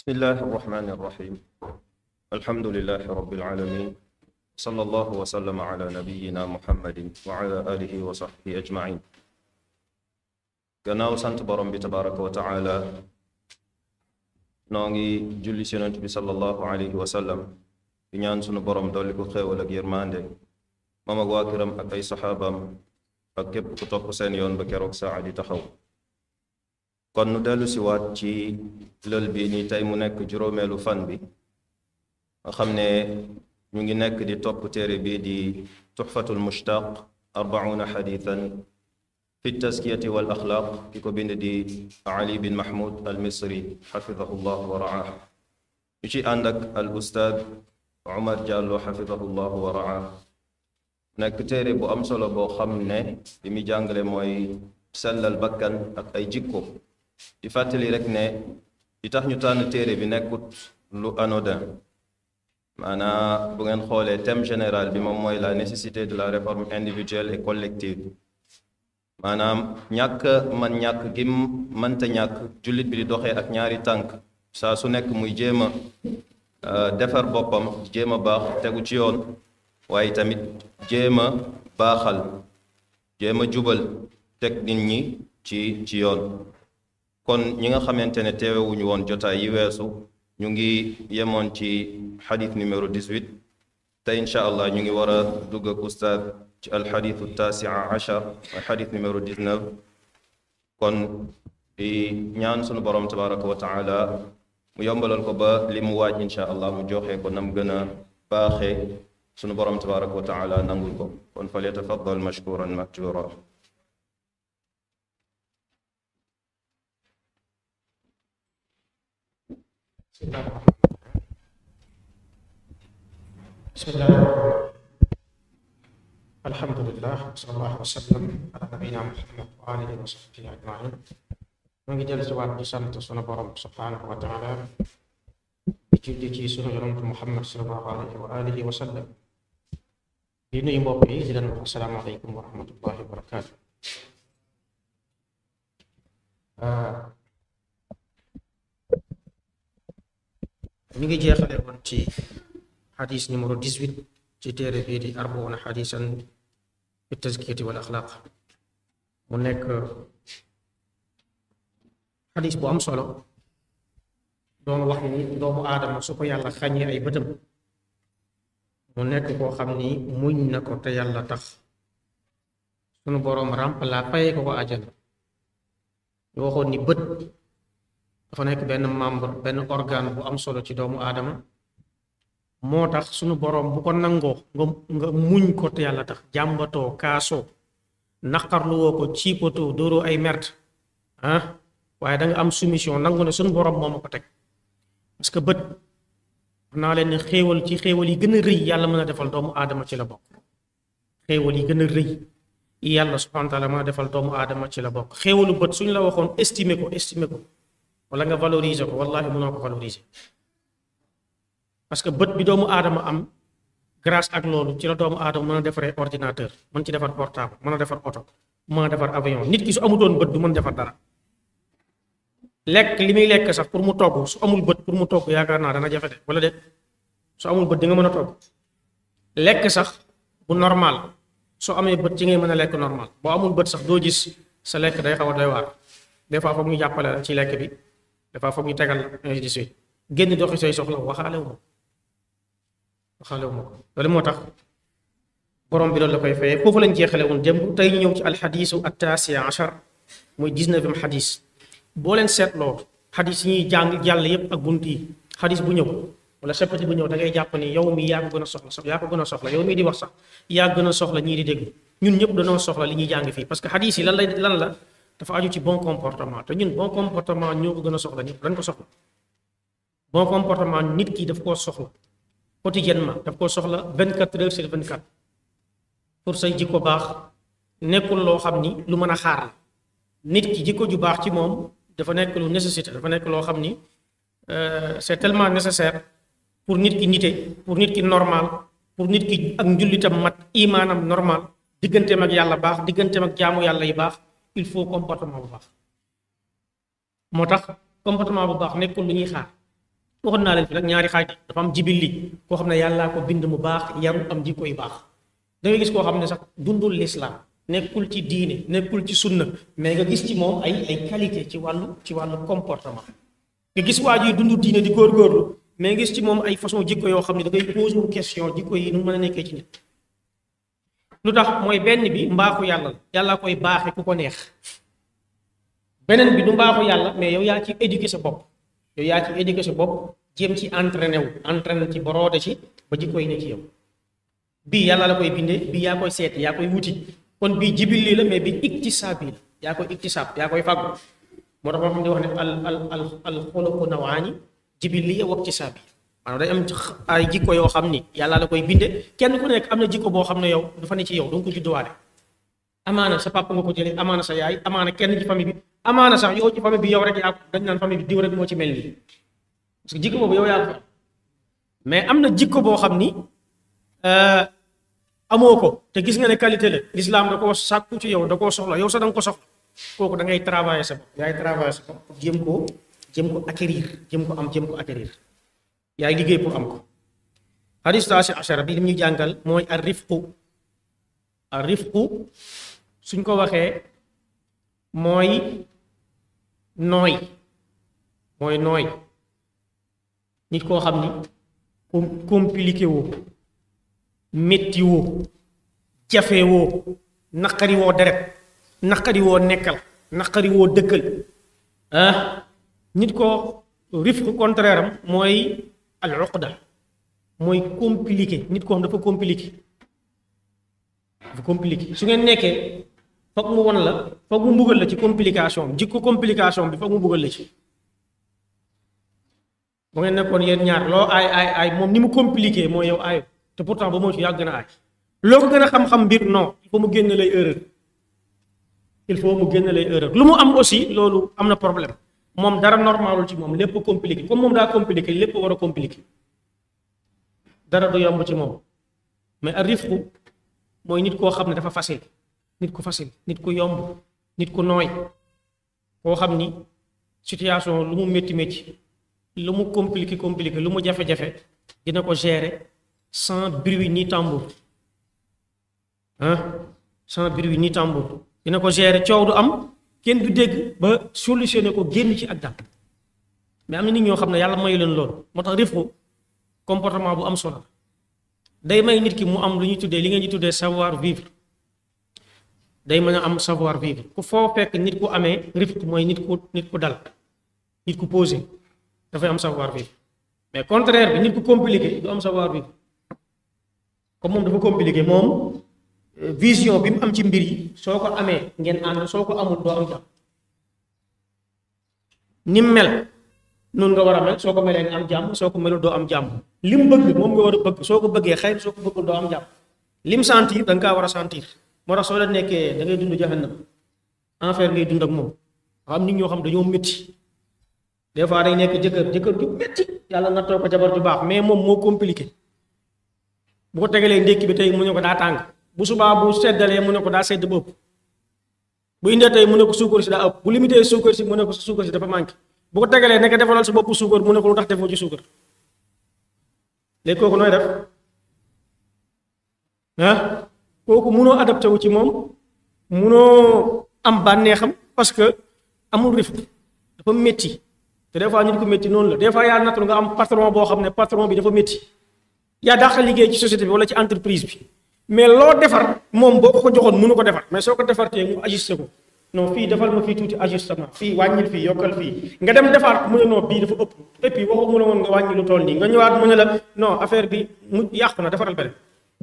بسم الله الرحمن الرحيم الحمد لله رب العالمين صلى الله وسلم على نبينا محمد وعلى آله وصحبه أجمعين gannaaw sant borom bi tabaraka wa taala noo ngi julli si yonent bi sallallahu alayhi wa sallam di ñaan sunu borom dolli ko xéewal ak yërmande moom ak waa këram ak ay saxaabaam ak képp ku topp seen yoon ba keroog saa di taxaw kon nu dellu si waat ci lël bi ni tey mu nekk juróomeelu fan bi nga xam ne ñu ngi nekk di topp téere bi di tuxfatul mushtaq arbauna xadithan fi taskiyati wal axlaaq ki ko bind di ali bin mahmud al misri xafidahu llah wa raah ñu ci ànd ak al ustaad umar jàllo xafidahu llah wa raah nekk téere bu am solo boo xam ne li muy jàngale mooy sellal bakkan ak ay jikko di fàttali rek ne li tax ñu tànn téere bi nekkut lu anodin maanaa bu ngeen xoolee thème général bi moom mooy la nécessité de la réforme individuelle et collective maanaam ñàkk man ñàkk gim mënta ñàkk jullit bi di doxee ak ñaari tànk saa su nekk muy jéem a defar boppam jéem a baax tegu ci yoon waaye tamit jéem a baaxal jéem a jubal teg nit ñi ci ci yoon kon ñi nga xamante ne teewewuñu woon jotaay yi weesu ñu ngi yemoon ci xadis numéro 18 te incha allah ñu ngi war a dugg ak ustaad ci alxadisu taasia achar mooy xadis numéro 19 kon di ñaan sunu borom tabaraka wa taala mu yombalal ko ba li mu waaj incha allah mu joxe ko nam gën a baaxee sunu borom tabaraka wa taala nangul ko kon fal yatafaddal mashkuran mahjura بسم الله الرحمن الرحيم الحمد لله وصلى الله وسلم على نبينا محمد وآله وصحبه أجمعين ñu ngi dellu si waat di sant sunu borom subhanahu wa taala di julli ci sunu yonent Muhammad sallallahu alayhi wa alihi wa sallam di nuyu mbokk yi di leen wax asalaamaaleykum wa rahmatullahi wa barakaatu ñu ngi jeexale woon ci xadis numéro 18 ci téere bii di arbauna xadisan fi tazkiyati wal axlaaq mu nekk xadis bu am solo doon wax ni doomu aadama su ko yàlla xàññee ay bëtam mu nekk koo xam ni muñ na ko te yàlla tax sunu boroom ràmpalaa fayee ko ko àjjana ñu waxoon ni bët dafa nekk benn membre benn organe bu am solo ci doomu aadama moo tax sunu boroom bu ko nangoo nga nga muñ ko te yàlla tax jàmbatoo kaasoo naqarluwoo ko ciipatoo dóoroo ay merde ah waaye da nga am soumission nangu ne sunu boroom moo ma ko teg parce que bët wax naa leen ne xéewal ci xéewal yi gën a rëy yàlla mën a defal doomu aadama ci la bokk xéewal yi gën a rëy yàlla subhanahu wa taala mën a defal doomu aadama ci la bokk xéewalu bët suñu la waxoon estimer ko estimer ko wala nga valoriser ko wallahi mënoo ko valoriser parce que bët bi doomu aadama am grâce ak loolu ci la doomu aadama mën a defaree ordinateur mën ci defar portable mën a defar oto mën a defar avion nit ki su amutoon bët du mën defar dara lekk li muy lekk sax pour mu togg su amul bët pour mu togg yaakaar naa dana jafe de wala de su amul bët di nga mën a togg lekk sax bu normal soo amee bët ci ngay mën a lekk normal boo amul bët sax doo gis sa lekk day xaw a doy waar des fois foog ñu jàppale la ci lekk bi des fois foog ñu tegal ainsi de suite génn doxi say soxla waxaale wu ma waxaale wu ma ko loolu moo tax borom bi loolu la koy fayee foofu lañ jeexale woon démb tey ñu ñëw ci alxadisu attasia achar muy dix-neuvième xadis boo leen seetloo xadis yi ñuy jàng jàll yépp ak bunt yi xadis bu ñëw wala chapitre bu ñëw da ngay jàpp ni yow mi yaa ko gën a soxla sax yaa ko gën a soxla yow mii di wax sax yaa gën a soxla ñii di dégg ñun ñëpp dañoo soxla li ñuy jàng fii parce que xadis yi lan lay lan la dafa aju ci bon comportement te ñun bon comportement ñoo ko gën a soxla ñëpp dañ ko soxla bon comportement nit ki daf koo soxla quotidiennement daf koo soxla 24 heures sur 24 pour say jikko baax nekkul loo xam ni lu mën a xaar la nit ki jikko ju baax ci moom dafa nekk lu nécessité dafa nekk loo xam ni c'est tellement nécessaire pour nit ki nite pour nit ki normal pour nit ki ak njullitam mat imaanam normal digganteem ak yàlla baax digganteem ak jaamu yàlla yi baax il faut comportement bu baax moo tax comportement bu baax nekkul lu ñuy xaar waxoon naa leen fi nag ñaari xaaj dafa am jibilli koo xam ne yàllaa ko bind mu baax yaru am jikko yu baax da ngay gis koo xam ne sax dundul lislaam nekkul ci diine nekkul ci sunna mais nga gis ci moom ay ay qualité ci wàllu ci wàllu comportement nga gis waa ji dund diine di góorgóorlu mais nga gis ci moom ay façon jikko yoo xam ne da ngay posé wu question jikko yi nu mën a nekkee ci nit lu tax mooy benn bi mbaaxu yàlla la yàlla koy baaxe ku ko neex beneen bi du mbaaxu yàlla mais yow yaa ci éduquer sa bopp yow yaa ci éduquer sa bopp jéem ci entraîné wu entraîné ci boroode ci ba jikko yi ne ci yow bii yàlla la koy bindee bii yaa koy seeti yaa koy wuti kon bii jibilli la mais bi iktisaabi la yaa koy iktisaab yaa koy fàggu moo tax moo xam ne wax ne al al al al xuluqu nawaani jibilli wa iktisaabi maanaam day am ay jikko yoo xam ni yàlla la koy binde kenn ku nekk am na jikko boo xam ne yow dafa ne ci yow danga ko judduwaale amaana sa papa nga ko jëlee amaana sa yaay amaana kenn ci famille bi amaana sax yow ci famille bi yow rek yaa ko dañ naan famille bi diw rek moo ci mel nii parce que jikko boobu yow yaa ko fa mais am na jikko boo xam ni amoo ko te gis nga ne qualité la l'islam da koo sàkku ci yow da koo soxla yow sax da nga ko soxla kooku da ngay travailler sa bopp yaay travailler sa bopp jéem koo jéem ko acquérir jéem ko am jéem ko acquérir yaay liggéey pour am ko hadis taasi achara bi li ñu jàngal mooy ar rifqu ar rifqu suñ ko waxee mooy nooy mooy nooy nit koo xam ni compliqué woo métti woo jafe woo naqari woo deret naqari woo nekkal naqari woo dëkkal ah nit ko rifqu contraire am mooy al uqda mooy compliqué nit koo xam dafa compliqué dafa compliqué su ngeen nekkee foog mu won la foog mu mbugal la ci complication jikko complication bi foog mu mbugal la ci bu ngeen nekkoon yéen ñaar loo aay aay aay moom ni mu compliqué mooy yow aayo te pourtant ba moo ci yàgg na aay loo ko gën a xam-xam mbir non il faut mu génn lay erreur il faut mu génn lay erreur lu mu am aussi loolu am na problème moom dara normalul ci moom lépp compliqué comme moom daa compliqué lépp war a compliqué dara du yomb ci moom mais a rifqu mooy nit koo xam ne dafa facile nit ku facile nit ku yomb nit ku nooy koo xam ni situation lu mu métti métti lu mu compliqué compliqué lu mu jafe-jafe dina ko gérer sans bruit ni tambour ah sans bruit ni tambour dina ko gérer coow du am kenn du dégg ba solutionné ko génn ci ak dal mais am na nit ñoo xam ne yàlla mayu leen loolu moo tax rifqu comportement bu am solo day may nit ki mu am lu ñuy tuddee li ngeen di tuddee savoir vivre day mën a am savoir vivre ku foo fekk nit ku amee rifqu mooy nit ku nit ku dal nit ku posé dafay am savoir vivre mais contraire bi nit ku compliqué du am savoir vivre comme moom dafa compliqué moom vision bi mu am ci mbir yi soo ko amee ngeen ànd soo ko amul doo am jàmm ni mu mel noonu nga war a mel soo ko melee nga am jàmm soo ko melul doo am jàmm li mu bëgg moom nga war a bëgg soo ko bëggee xëy soo ko bëggul doo am jàmm lim sentir da nga kaa war a sentir moo tax soo la nekkee da ngay dund jahannam enfer ngay dund ak moom xam nit ñoo xam dañoo métti des fois day nekk jëkkër jëkkër ju métti yàlla na toog ko jabar ju baax mais moom moo compliqué bu ko tegalee ndékki bi tey mu ne ko daa tàng bu subaa bu seddalee mu ne ko daa sedd ba ëpp bu indee tey mu ne ko suukar si daa ëpp bu limité suukar si mu ne ko sa suukar si dafa manqué bu ko tegalee nekk defalal sa bopp suukar mu ne ko lu tax defoo ci suukar léegi kooku nooy def ah kooku munoo adapté wu ci moom munoo am bànneexam parce que amul rifq dafa métti te des fois nit ku métti noonu la des fois yaa nattul nga am patron boo xam ne patron bi dafa métti yaa dàq liggéey ci société bi wala ci entreprise bi mais loo defar moom boo ko joxoon mënu ko defar mais soo ko defartee mu ajusté ko non fii defal ma fii tuuti ajustement fii wàññil fii yokkal fii nga dem defaat ko mu ne non bii dafa ëpp et puis waxu mu ne woon nga wàññi lu toll nii nga ñëwaat mu ne la non affaire bi mu yàqu na defaral beneen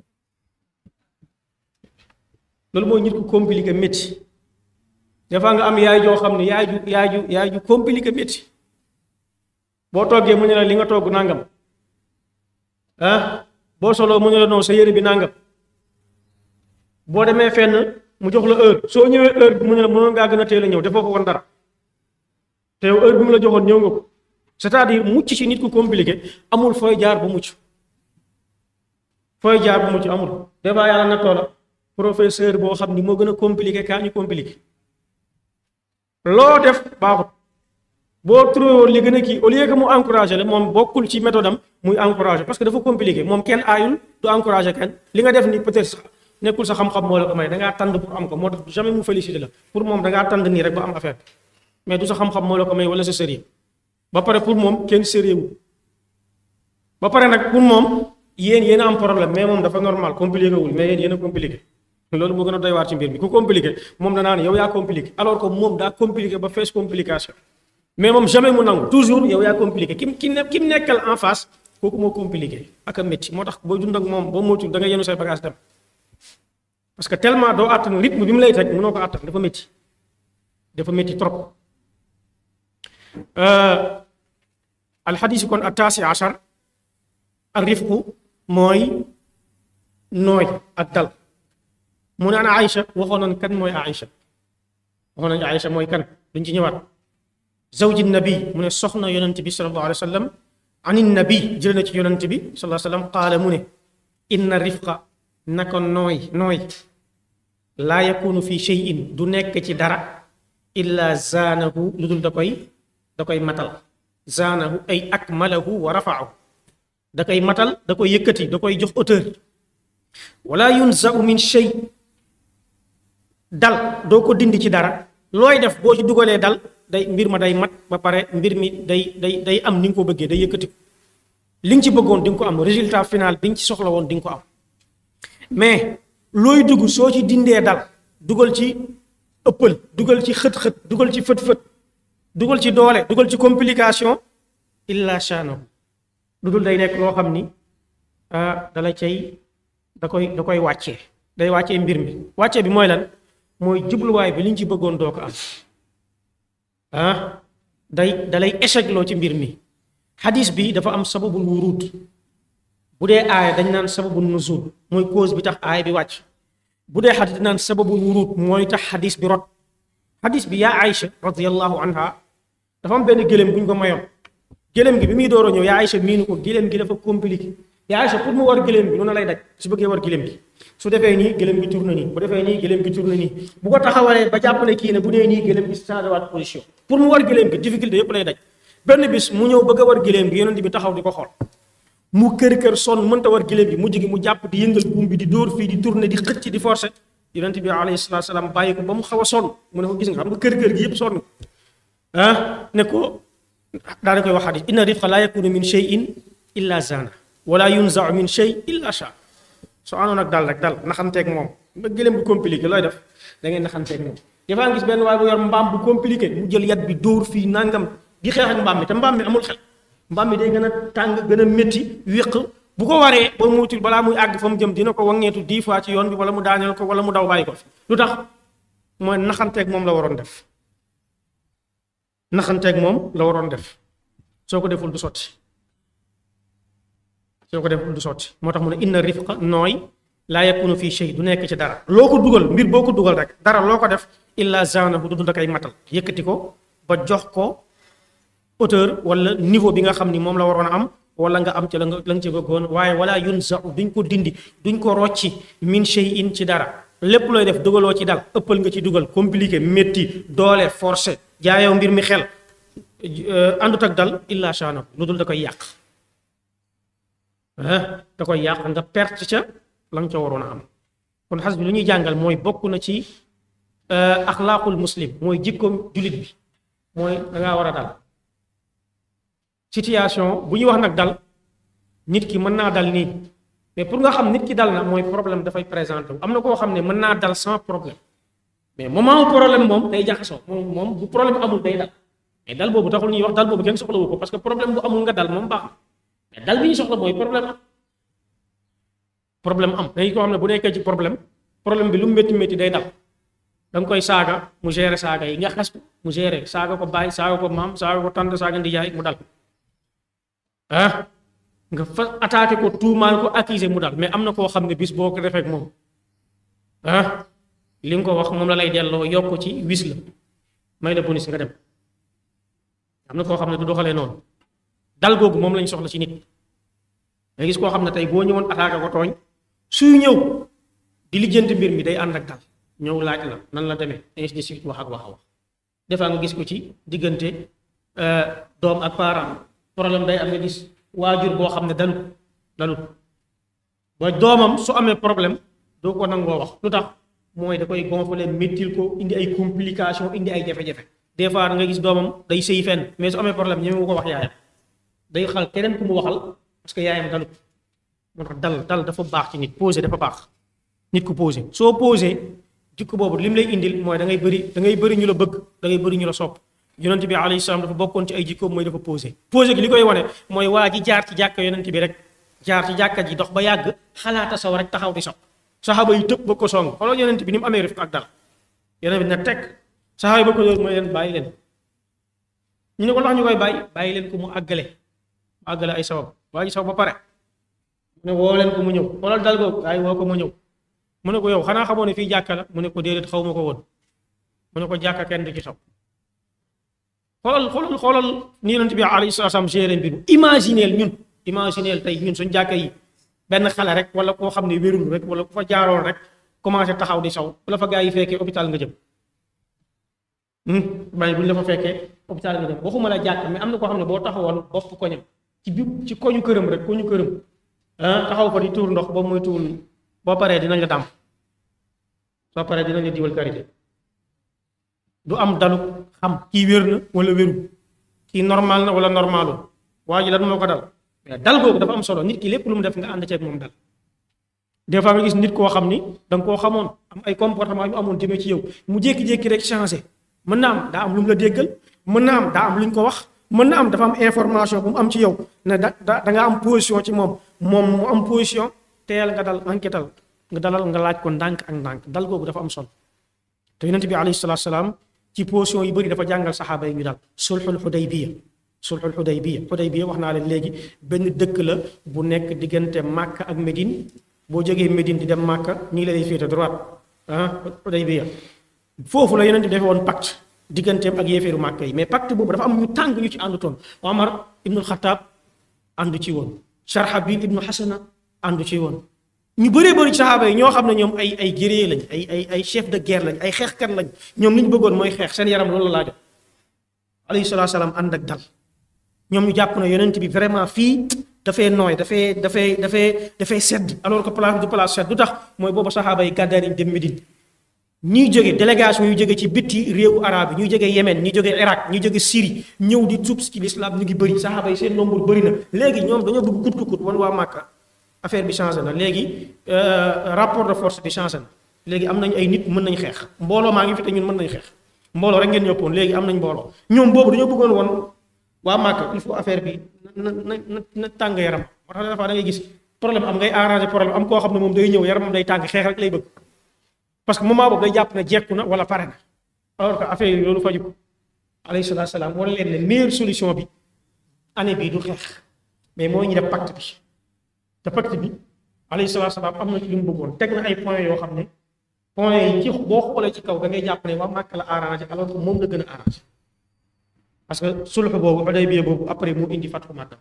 loolu mooy nit ku compliqué métti des fois nga am yaay joo xam ne yaay ju yaay ju yaay ju compliqué métti boo toggee mu ne la li nga togg nangam ah boo soloo mu ne la non sa yére bi nangam boo demee fenn mu jox la heure soo ñëwee heure bi mu ne la mënoon ngaa gën a teel a ñëw defoo ko woon dara te yow heure bi mu la joxoon ñëw nga ko c'est-à-dire mucc ci nit ku compliqué amul fooy jaar bu mucc fooy jaar bu mucc amul des fois yàlla na toola professeur boo xam ni moo gën a compliqué kaa ñu compliqué loo def baaxut boo trouvé woon li gën a kii au lieu que mu encouragé la moom bokkul ci méthode am muy encouragé parce que dafa compliqué moom kenn aayul du encouragé kenn li nga def ni peut-être sax nekkul sa xam-xam moo la ko may da ngaa tànd pour am ko moo tax jamais mu félicité la pour moom da ngaa tànd nii rek ba am affaire mais du sa xam-xam moo la ko may wala sa sérieux ba pare pour moom kenn sérieux wu ba pare nag pour moom yéen yéen a am problème mais moom dafa normal compliqué wul mais yéen yéen a compliqué loolu moo gën a doy waar ci mbir mi ku compliqué moom danaa ne yow yaa compliqué alors que moom daa compliqué ba fees complication mais moom jamais mu nangu toujours yow yaa compliqué ki ki ne ki mu nekkal en face kooku moo compliqué ak a métti moo tax boo dund ak moom boo moytuwul da nga yenu say bagage dem parce que tellement doo àttan rythme bi mu lay teg mënoo ko àttan dafa métti dafa métti trop alxadiis kon attaasi achar al rifqu mooy nooy ak dal mu ne ana Aïcha waxoon nañ kan mooy Aïcha waxoon nañ Aïcha mooy kan duñ ci ñëwaat zawji nabi mu ne soxna yonent bi sallallahu alayhi wa sallam ani nabi jël na ci yonent bi sallallahu alayhi wa sallam qaala mu ne inna rifqa naka nooy nooy laa yakunu fi shay'in du nekk ci dara illa zaanahu lu dul da koy da koy matal zaanahu ay akmalahu wa rafaahu da koy matal da koy yëkkati da koy jox hauteur wala yunzau min shay dal doo ko dindi ci dara looy def boo ci dugalee dal day mbir ma day mat ba pare mbir mi day day day am ni nga ko bëggee day yëkkati li nga ci bëggoon di nga ko am résultat final bi nga ci soxla woon di nga ko am mais looy dugg soo ci dindee dal dugal ci ëppal dugal ci xët-xët dugal ci fët-fët dugal ci doole dugal ci complication illa shanahu lu dul day nekk loo xam ni dala cay da koy da koy wàccee day wàccee mbir mi wàccee bi mooy lan mooy jubluwaay bi liñ ci bëggoon doo ko am ah day dalay échec loo ci mbir mi xadis bi dafa am sababul wurud bu dee aaya dañ naan sababul nuzul mooy cause bi tax aaya bi wàcc bu dee xadis dañ naan sababul wurud mooy tax xadis bi rot xadis bi yaa Aïcha radiyallahu anha dafa am benn gëléem bu ñu ko mayoon gëléem gi bi muy door a ñëw yaa Aïcha miinu ko gëléem gi dafa compliqué yaa Aïcha pour mu war gëléem gi noonu lay daj su bëggee war gëléem gi su defee nii gëléem gi tourne nii bu defee nii gëléem gi tourne nii bu ko taxawalee ba jàpp ne kii ne bu dee nii gëléem gi changé waat position pour mu war gëléem gi difficulté yëpp lay daj benn bis mu ñëw bëgg a war gëléem gi yonent bi taxaw di ko xool mu kër kër sonn mënta war gëléem gi mujj gi mu jàpp di yëngal buum bi di dóor fii di tourne di xëcc di forcer yonent bi alayhi salaatu salaam bàyyi ko ba mu xaw a sonn mu ne ko gis nga xam nga kër kër gi yëpp sonn ah ne ko daa da koy wax xadis inna rifqa laa yakunu min shay'in illa zana wala yunzau min shay illa sha soo àndoon ak dal rek dal naxanteeg moom ba gëléem bu compliqué looy def da ngeen naxanteeg moom dafaa gis benn waaye bu yor mbaam bu compliqué mu jël yat bi dóor fii nangam di xeex ak mbaam mi te mbaam mi amul xel mbaam mi day gën a tàng gën a métti wéq bu ko waree ba muutul balaa muy àgg fa mu jëm dina ko wangeetu dix fois ci yoon bi wala mu daaneel ko wala mu daw bàyyi ko fi lu tax mooy naxanteeg moom la waroon def naxanteeg moom la waroon def soo ko deful du sotti soo ko deful du sotti moo tax mu ne inna rifqa nooy laa yakunu fii shay du nekk ci dara loo ko dugal mbir boo ko dugal rek dara loo ko def illa zanahu du dund ak ay matal yëkkati ko ba jox ko hauteur wala niveau bi nga xam ni moom la waroon a am wala nga am ci la nga la nga ci bëggoon waaye wala yunzau duñ ko dindi duñ ko rocci min shay'in ci dara lépp looy def dugaloo ci dal ëppal nga ci dugal compliqué métti doole forcé jaayoo mbir mi xel àndut ak dal illa shanahu lu dul da koy yàq da koy yàq nga perte ca la nga ca waroon a am kon xas bi lu ñuy jàngal mooy bokk na ci axlaaqul muslim mooy jikkoom jullit bi mooy da ngaa war a dal situation bu ñuy wax nag dal nit ki mën naa dal nii mais pour nga xam nit ki dal na mooy problème dafay présenté wu am na koo xam ne mën naa dal sans problème mais moment wu problème moom day jaxasoo moom moom bu problème amul day dal mais dal boobu taxul ñuy wax dal boobu kenn soxlawu ko parce que problème bu amul nga dal moom baax na mais dal bi ñu soxla mooy problème am problème am day koo xam ne bu nekkee ci problème problème bi lu mu métti métti day dal da nga koy saaga mu gérer saaga yi nga xas ko mu gérer saaga ko bàyyi saaga ko maam saaga ko tànd saaga ndijaay mu dal ah nga fa attaqué ko tuumaal ko accusé mu dal mais am na koo xam ne bis boo ko defee ak moom ah li nga ko wax moom la lay delloo yokk ci wis la may la bonus nga dem am na koo xam ne du doxalee noonu dal googu moom lañ soxla ci nit nga gis koo xam ne tey boo ñëwoon attaqué ko tooñ suy ñëw di lijjanti mbir mi day ànd ak dal ñëw laaj la nan la demee ainsi de suite wax ak wax a wax des fois nga gis ko ci diggante doom ak parent problème day am nga gis waajur boo xam ne dalut dalut ba doomam su amee problème doo ko nangoo wax lu tax mooy da koy gonfler méttil ko indi ay complication indi ay jafe-jafe des fois da nga gis doomam day sëy fenn mais su amee problème ñeme wu ko wax yaayam day xal keneen ku mu waxal parce que yaayam dalut moo tax dal dal dafa baax ci nit posé dafa baax nit ku posé soo posé jikko boobu lim lay indil mooy da ngay bëri da ngay bëri ñu la bëgg da ngay bëri ñu la sopp yonent bi alayhi salaam dafa bokkoon ci ay jikkoom mooy dafa posé posé gi li koy wane mooy waa ji jaar ci jàkka yonent bi rek jaar ci jàkka ji dox ba yàgg xalaata saw rek taxaw di saw saxaaba yi tëb ba ko song xoolal yonent bi ni mu amee rifq ak dal yonent bi na teg saxaaba yi ba ko loolu mooy leen bàyyi leen ñu ne ko ndax ñu koy bàyyi bàyyi leen ko mu àggale mu àggale ay sawab waa ji saw ba pare mu ne woo leen ko mu ñëw xoolal dal googu ay woo ko mu ñëw mu ne ko yow xanaa xamoo ne fii jàkka la mu ne ko déedéet xaw ma ko woon mu ne ko jàkka kenn du ci saw xoolal xoolal xoolal ni yonent bi alayhi salaam géré mbir imagineel ñun imagineel tey ñun suñ jàkka yi benn xale rek wala koo xam ne wérul rek wala ku fa jaaroon rek commencé taxaw di saw wala fa gaa yi fekkee hôpital nga jëm bàyyi bu ñu la fa fekkee hôpital nga jëm waxuma la jàkk mais am na koo xam ne boo taxawoon bopp koñam ci bi ci koñu këram rek koñu këram ah taxaw fa di tuur ndox ba muy tuur boo paree dinañ la dàmp soo paree dinañ la diwal karité du am dalu xam kii wér na wala wéru kii normal na wala normalul waa ji lan moo ko dal mais dal googu dafa am solo nit ki lépp lu mu def nga ànd ceeg moom dal des fois nga gis nit koo xam ni da nga koo xamoon am ay comportement yu amoon jëmee ci yow mu jékki-jékki rek changé mën na am daa am lu mu la déggal mën na am daa am lu ñu ko wax mën na am dafa am information bu mu am ci yow ne da da nga am position ci moom moom mu am position teel nga dal enquêtal nga dalal nga laaj ko ndànk ak ndànk dal googu dafa am solo te yonent bi alayhi salaatu salaam ci position yu bëri dafa jàngal saxaaba yi ñu dal sulxul xudaybiya sulxul xudaybiya xudaybiya wax naa leen léegi benn dëkk la bu nekk diggante Màkka ak Médine boo jógee Médine di dem Màkka ñu ngi lay féete droite ah xudaybiya foofu la yonent bi defee woon pacte digganteem ak yéeféeru Màkka yi mais pacte boobu dafa am ñu tàng ñu ci àndutoon Omar ibnul Xataab àndu ci woon Sharhabil ibnu Xasana àndu ci woon ñu bëree bëri ci saxaaba yi ñoo xam ne ñoom ay ay guerrier lañ ay ay ay chef de guerre lañ ay xeexkat lañ ñoom li ñu bëggoon mooy xeex seen yaram loolu la laajoon alayhi salaatu salaam ànd ak dal ñoom ñu jàpp ne yonent bi vraiment fii dafay nooy dafay dafay dafay dafay sedd alors que place du place sedd du tax mooy boobu saxaaba yi gàddaay nañ dem Médine ñuy jóge délégation yu jóge ci bitti réewu arabe yi ñuy jóge Yémen ñuy jóge Irak ñuy jóge Syrie ñëw di tuub ci l'islam ñu ngi bëri saxaaba yi seen nombre bëri na léegi ñoom dañoo bëgg kut kut wan waa Màkka affaire bi changé na léegi rapport de force bi changé na léegi am nañ ay nit mën nañ xeex mbooloo maa ngi fi te ñun mën nañ xeex mbooloo rek ngeen ñëppoon léegi am nañ mbooloo ñoom boobu dañoo bëggoon woon waa Màkka il faut affaire bi na na na na tàng yaram moo tax dafa da ngay gis problème am ngay arrangé problème am koo xam ne moom day ñëw yaramam day tàng xeex rek lay bëgg parce que moment boobu day jàpp ne jekku na wala pare na alors que affaire yi loolu faju ko alayhi salaatu salaam wala leen ne meilleure solution bi année bii du xeex mais mooy ñu def pacte bi te pacte bi alayhi salaatu salaam am na ci li mu bëggoon teg na ay points yoo xam ne points yi ci boo xoolee ci kaw da ngay jàpp ne waa Màkka la arrangé alors que moom la gën a arrangé parce que sulh boobu Hudaybiya boobu après moo indi Fathu Makka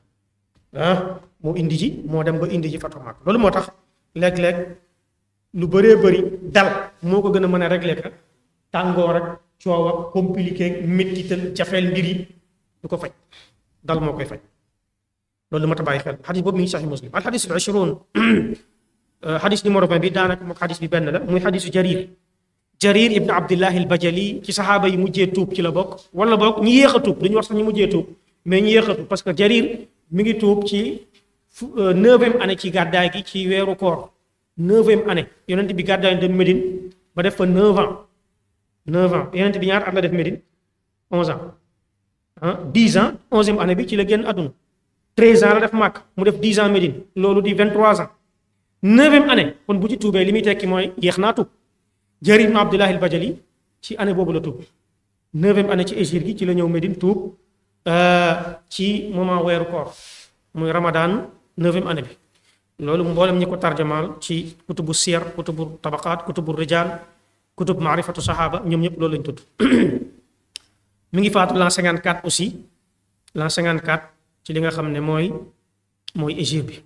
ah moo indi ji moo dem ba indi ji Fathu Makka loolu moo tax léeg-léeg lu bëree bëri dal moo ko gën a mën a régler ka tàngoor ak coow ak compliqué méttital jafeel mbir yi du ko faj dal moo koy faj loolu mat a bàyyi xel xadis boobu mi ngi saxi muslim al xadis al ashruun xadis numéro 20 bi daanaka moom xadis bi benn la muy xadisu jarir jarir ibn abdillahi al bajali ci saxaaba yi mujjee tuub ci la bokk wala bokk ñi yéex a tuub dañu wax sax ñi mujjee tuub mais ñi yéex a tuub parce que jarir mi ngi tuub ci neuvième année ci gàddaay gi ci weeru koor neuvième année yonent bi gàddaay dem Médine ba def fa neuf ans neuf ans yonent bi ñaar at la def Médine onze ans ah dix ans onzième année bi ci la génn àdduna treize ans la def Màkk mu def dix ans Médine loolu di vingt trois ans neuvième année kon bu ci tuubee li muy tekki mooy yéex naa tuub Jarir ibn Abdullah al Bajali ci année boobu la tuub neuvième année ci hégire gi ci la ñëw Médine tuub ci moment weeru koor muy Ramadan neuvième année bi loolu mboolem ñi ko tarjamaal ci kutubu siyar kutubu tabaqaat kutubu rijal kutub maarifatu saxaaba ñoom ñëpp loolu lañ tudd mi ngi faatu l'an 54 aussi l'an 54 ci li nga xam ne mooy mooy hégire bi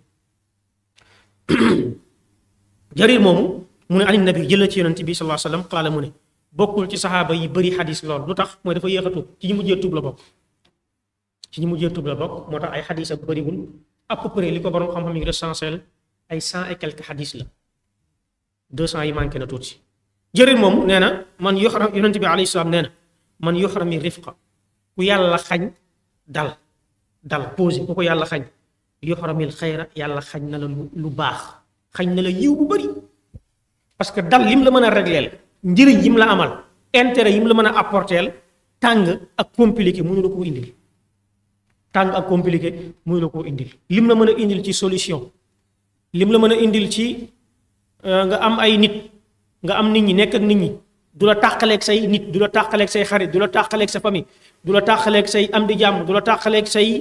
jarir moomu mu ne anin nabi jëla ci yonent bi sallallahu alayhi wasallam qaala mu ne bokkul ci saxaaba yi bëri xadis lool lu tax mooy dafa yéex a tuub ci ñu mujjee tuub la bokk ci ñi mujjee tub la bokk moo tax ay xadis ak bëriwul à peu près li ko borom xam-xam yi recensé ay cent et quelques xadis la deux cent yi manqué na tuuti jëriñ moom nee na man yoxram yonent bi alayhi salaam nee na man yoxrami rifqa ku yàlla xañ dal dal posé ku ko yàlla xañ yoxramil xayra yàlla xañ na la lu baax xañ na la yiw bu bëri parce que dal lim la mën a régleel njëriñ yim la amal intérêt yim la mën a apporteel tàng ak compliqué mënu la koo indil tàng ak compliqué mënu la koo indil lim la mën a indil ci solution lim la mën a indil ci nga am ay nit nga am nit ñi nekk ak nit ñi du la tàqaleeg say nit du la tàqaleeg say xarit du la tàqaleeg sa famille du la tàqaleeg say am di jàmm du la tàqaleeg say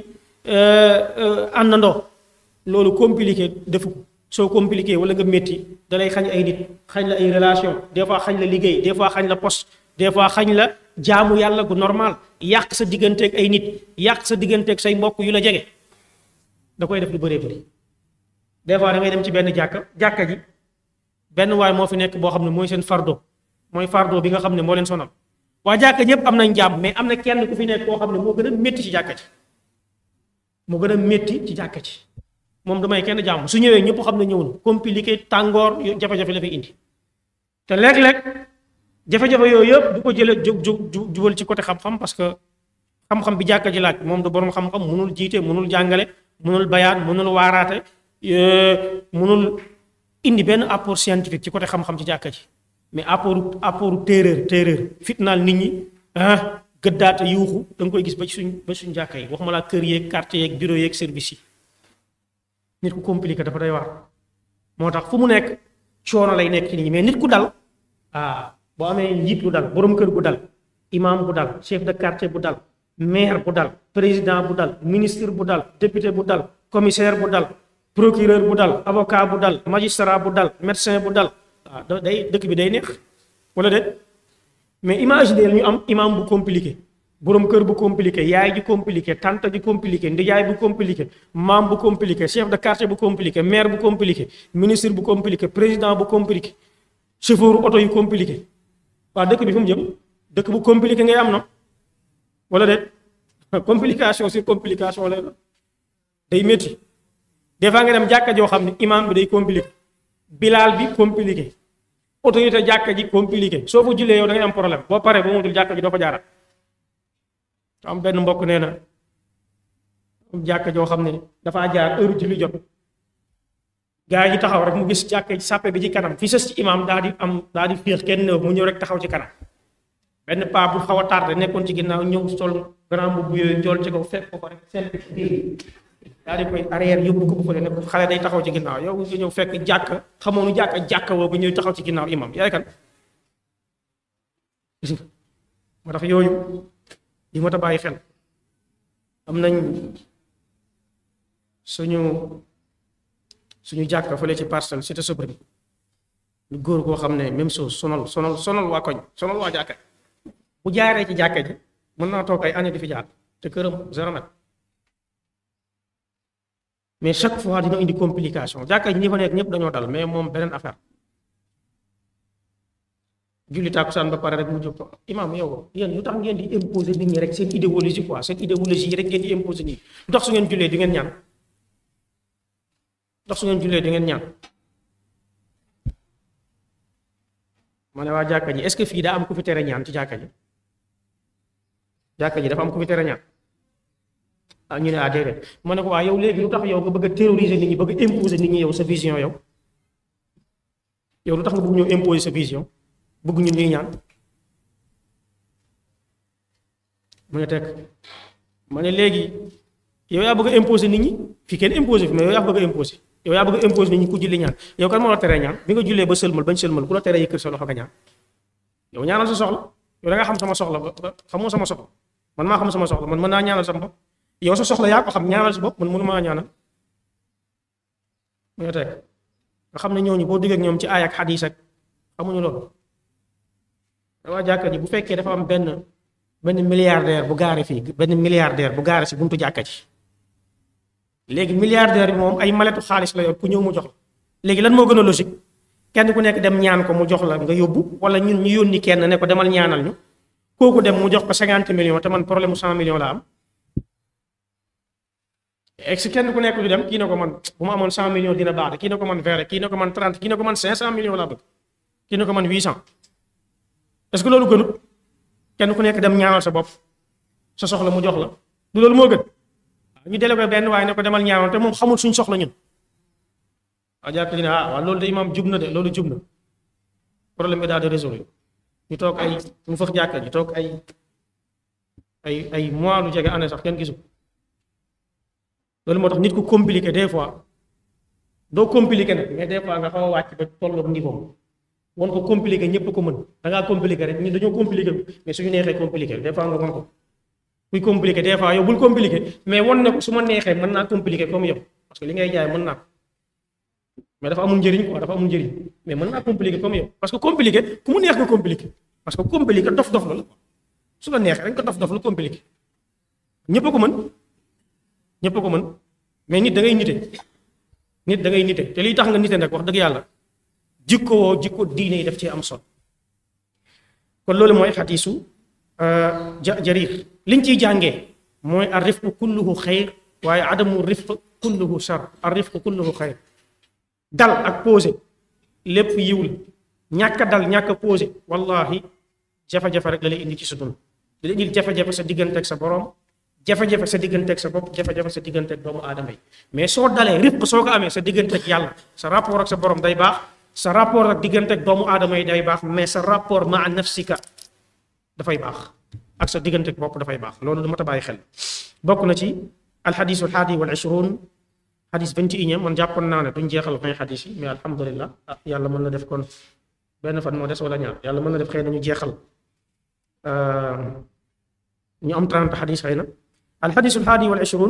àndandoo loolu compliqué defu ko soo compliqué wala nga métti dalay xañ ay nit xañ la ay relation des fois xañ la liggéey des fois xañ la poste des fois xañ la jaamu yàlla gu normal yàq sa digganteeg ay nit yàq sa digganteeg say mbokk yu la jege da koy def lu bëree bëri des fois da ngay dem ci benn jàkka jàkka ji benn waay moo fi nekk boo xam ne mooy seen fardo mooy fardo bi nga xam ne moo leen sonal waa jàkka ñëpp am nañ jàmm mais am na kenn ku fi nekk koo xam ne moo gën a métti ci jàkka ji moo gën a métti ci jàkka ji moom damay kenn jàmm su ñëwee ñëpp xam ne ñëw na compliqué tàngoor jafe-jafe la fay indi te léeg-léeg jafe-jafe yooyu yëpp du ko jëlee ju ju jubal ci côté xam-xam parce que xam-xam bi jàkka ji laaj moom du borom xam-xam mënul jiite mënul jàngale mënul bayaan mënul waaraate mënul indi benn apport scientifique ci côté xam-xam ci jàkka ji mais apport apport téeréer téeréer fitnaal nit ñi ah gëddaate yuuxu da nga koy gis ba ci suñ ba suñ jàkka yi waxuma laa kër yeeg quartier yeeg bureau yeeg service yi nit ku compliqué dafa day war moo tax fu mu nekk coono lay nekk ci nit ñi mais nit ku dal ah boo amee njiit lu dal borom kër bu dal imam bu dal chef de quartier bu dal maire bu dal président bu dal ministre bu dal député bu dal commissaire bu dal procureur bu dal avocat bu dal magistrat bu dal médecin bu dal waaw day dëkk bi day neex wala déet mais imaginer ñu am imam bu compliqué borom kër bu compliqué yaay ji compliqué tante ji compliqué ndijaay bu compliqué maam bu compliqué chef de quartier bu compliqué maire bu compliqué ministre bu compliqué président bu compliqué chauffeur oto yu compliqué waaw dëkk bi fu mu jëm dëkk bu compliqué ngay am na wala déet complication sur complication lay day métti des fois nga dem jàkka joo xam ne imam bi day compliqué bilaal bi compliqué autorité jàkka ji compliqué soo fa jullee yow da ngay am problème boo paree ba mu dul jàkka ji doo fa jaarat am benn mbokk nee na am jàkka joo xam ne dafaa jaar heure julli jot gaa yi taxaw rek mu gis jàkka ji sàppe bi ci kanam fi sës ci imam daa di am daa di féex kenn néew mu ñëw rek taxaw ci kanam benn paa bu xaw a tardé nekkoon ci ginnaaw ñëw sol grand mbubb yooyu njool ci kaw fekk ko ko rek seen daa di koy arrière yóbbu ko bu fële ne ko xale day taxaw ci ginnaaw yow nga ñëw fekk jàkk xamoonu jàkk jàkk woo nga ñëw taxaw ci ginnaaw imam yaay kan moo tax yooyu yi moo tax bàyyi xel am nañ suñu suñu jàkk fële ci parcelle cité Sobrim lu góor koo xam ne même chose sonal sonal sonal waa koñ sonal waa jàkka bu jaaree ci jàkka ji mën naa toog ay année di fi jaar te këram zéro mètre mais chaque fois dina indi complication jàkka ji ñi fa nekk ñëpp dañoo dal mais moom beneen affaire julli tàkkusaan ba pare rek mu jóg ko imaam yow yéen lu tax ngeen di imposer nit ñi rek seen idéologie quoi seen idéologie yi rek ngeen di imposer nii lu tax su ngeen jullee di ngeen ñaan lu tax su ngeen jullee di ngeen ñaan ma ne waa jàkka ji est-ce que fii daa am ku fi tere ñaan ci jàkka ji jàkka ji dafa am ku fi tere ñaan ah ñu ne ah déedéet ma ne ko waa yow léegi lu tax yow nga bëgg a terroriser nit ñi bëgg a imposer nit ñi yow sa vision yow yow lu tax nga bëgg ñëw imposer sa vision bëgg ñun ñuy ñaan mu ne teg ma ne léegi yow yaa bëgg a imposer nit ñi fii kenn imposer fi mais yow yaa bëgg a imposer yow yaa bëgg a imposer nit ñi ku julli ñaan yow kan moo la teree ñaan bi nga jullee ba sëlmal bañ sëlmal ku la teree yëkkër sa loxo nga ñaan yow ñaanal sa soxla yow da nga xam sama soxla ba xamoo sama soxla man maa xam sama soxla man mën naa ñaanal sama bopp yow sa soxla yaa ko xam ñaanal si bopp man mënu maa ñaanal mu ne teg nga xam ne ñooñu boo diggee ak ñoom ci aay ak xadiis ak xamuñu loolu waa jàkka ji bu fekkee dafa am benn benn milliardaire bu gaare fii benn milliardaire bu gaare si buntu jàkka ji léegi milliardaire bi moom ay maletu xaalis la yor ku ñëw mu jox la léegi lan moo gën a logique kenn ku nekk dem ñaan ko mu jox la nga yóbbu wala ñun ñu yónni kenn ne ko demal ñaanal ñu kooku dem mu jox ko cinquante millions te man problème mu cent millions la am ex kenn ku nekk du dem kii na ko man bu ma amoon cent millions dina baax de kii na ko man vingt kii na ko man trente kii na ko man cinq cent millions laa bëgg kii na ko man huit cent est-ce que loolu gënut kenn ku nekk dem ñaanal sa bopp sa soxla mu jox la du loolu moo gën ñu délégué benn waaye ne ko demal ñaanal te moom xamul suñ soxla ñun a jàpp ne ah waaw loolu de imaam jub na de loolu jub na problème bi daal di résolu ñu toog ay mu fëx jàkka ñu toog ay ay ay mois lu jege année sax kenn gisu loolu moo tax nit ku compliqué des fois doo compliqué nag mais des fois nga xaw a wàcc ba tolloog niveau won ko compliqué ñëpp ko mën da ngaa compliqué rek ñun dañoo compliqué mais suñu neexee compliqué des fois nga won ko kuy compliqué des fois yow bul compliqué mais won ne ko su ma neexee mën naa compliqué comme yow parce que li ngay jaay mën naa ko mais dafa amul njëriñ quoi dafa amul njëriñ mais mën naa compliqué comme yow parce que compliqué ku mu neex nga compliqué parce que compliqué dof-dof la la su la neexee dañ ko dof-dof lu compliqué ñëpp a ko mën ñëpp a ko mën mais nit da ngay nite nit da ngay nite te liy tax nga nite nag wax dëgg yàlla jikko woo jikko diine yi daf ci am solo kon loolu mooy xadiisu ja jarir liñ ciy jàngee mooy ar rifqu kulluhu xayr waaye adamu rifq kulluhu shar ar rifqu kulluhu xayr dal ak posé lépp yiw la ñàkk a dal ñàkk a posé wallahi jafe-jafe rek la lay indi ci sa dund di la indil jafe-jafe sa digganteeg sa borom jafe-jafe sa digganteeg sa bopp jafe-jafe sa digganteeg doomu aadama yi mais soo dalee rifq soo ko amee sa digganteeg yàlla sa rapport ak sa borom day baax sa rapport ak digganteeg doomu aadama yi day baax mais sa rapport maa nafsika dafay baax ak sa digganteeg bopp dafay baax loolu du mat a bàyyi xel bokk na ci alxadisu alxaadi wal ishruun xadis vingt et unième man jàppoon naa ne duñ jeexal vingt xadis yi mais alhamdulilah ah yàlla mën na def kon benn fan moo des wala ñaar yàlla mën na def xëy na ñu jeexal ñu am trente xadis xëy na alxadisu alxaadi wal ishruun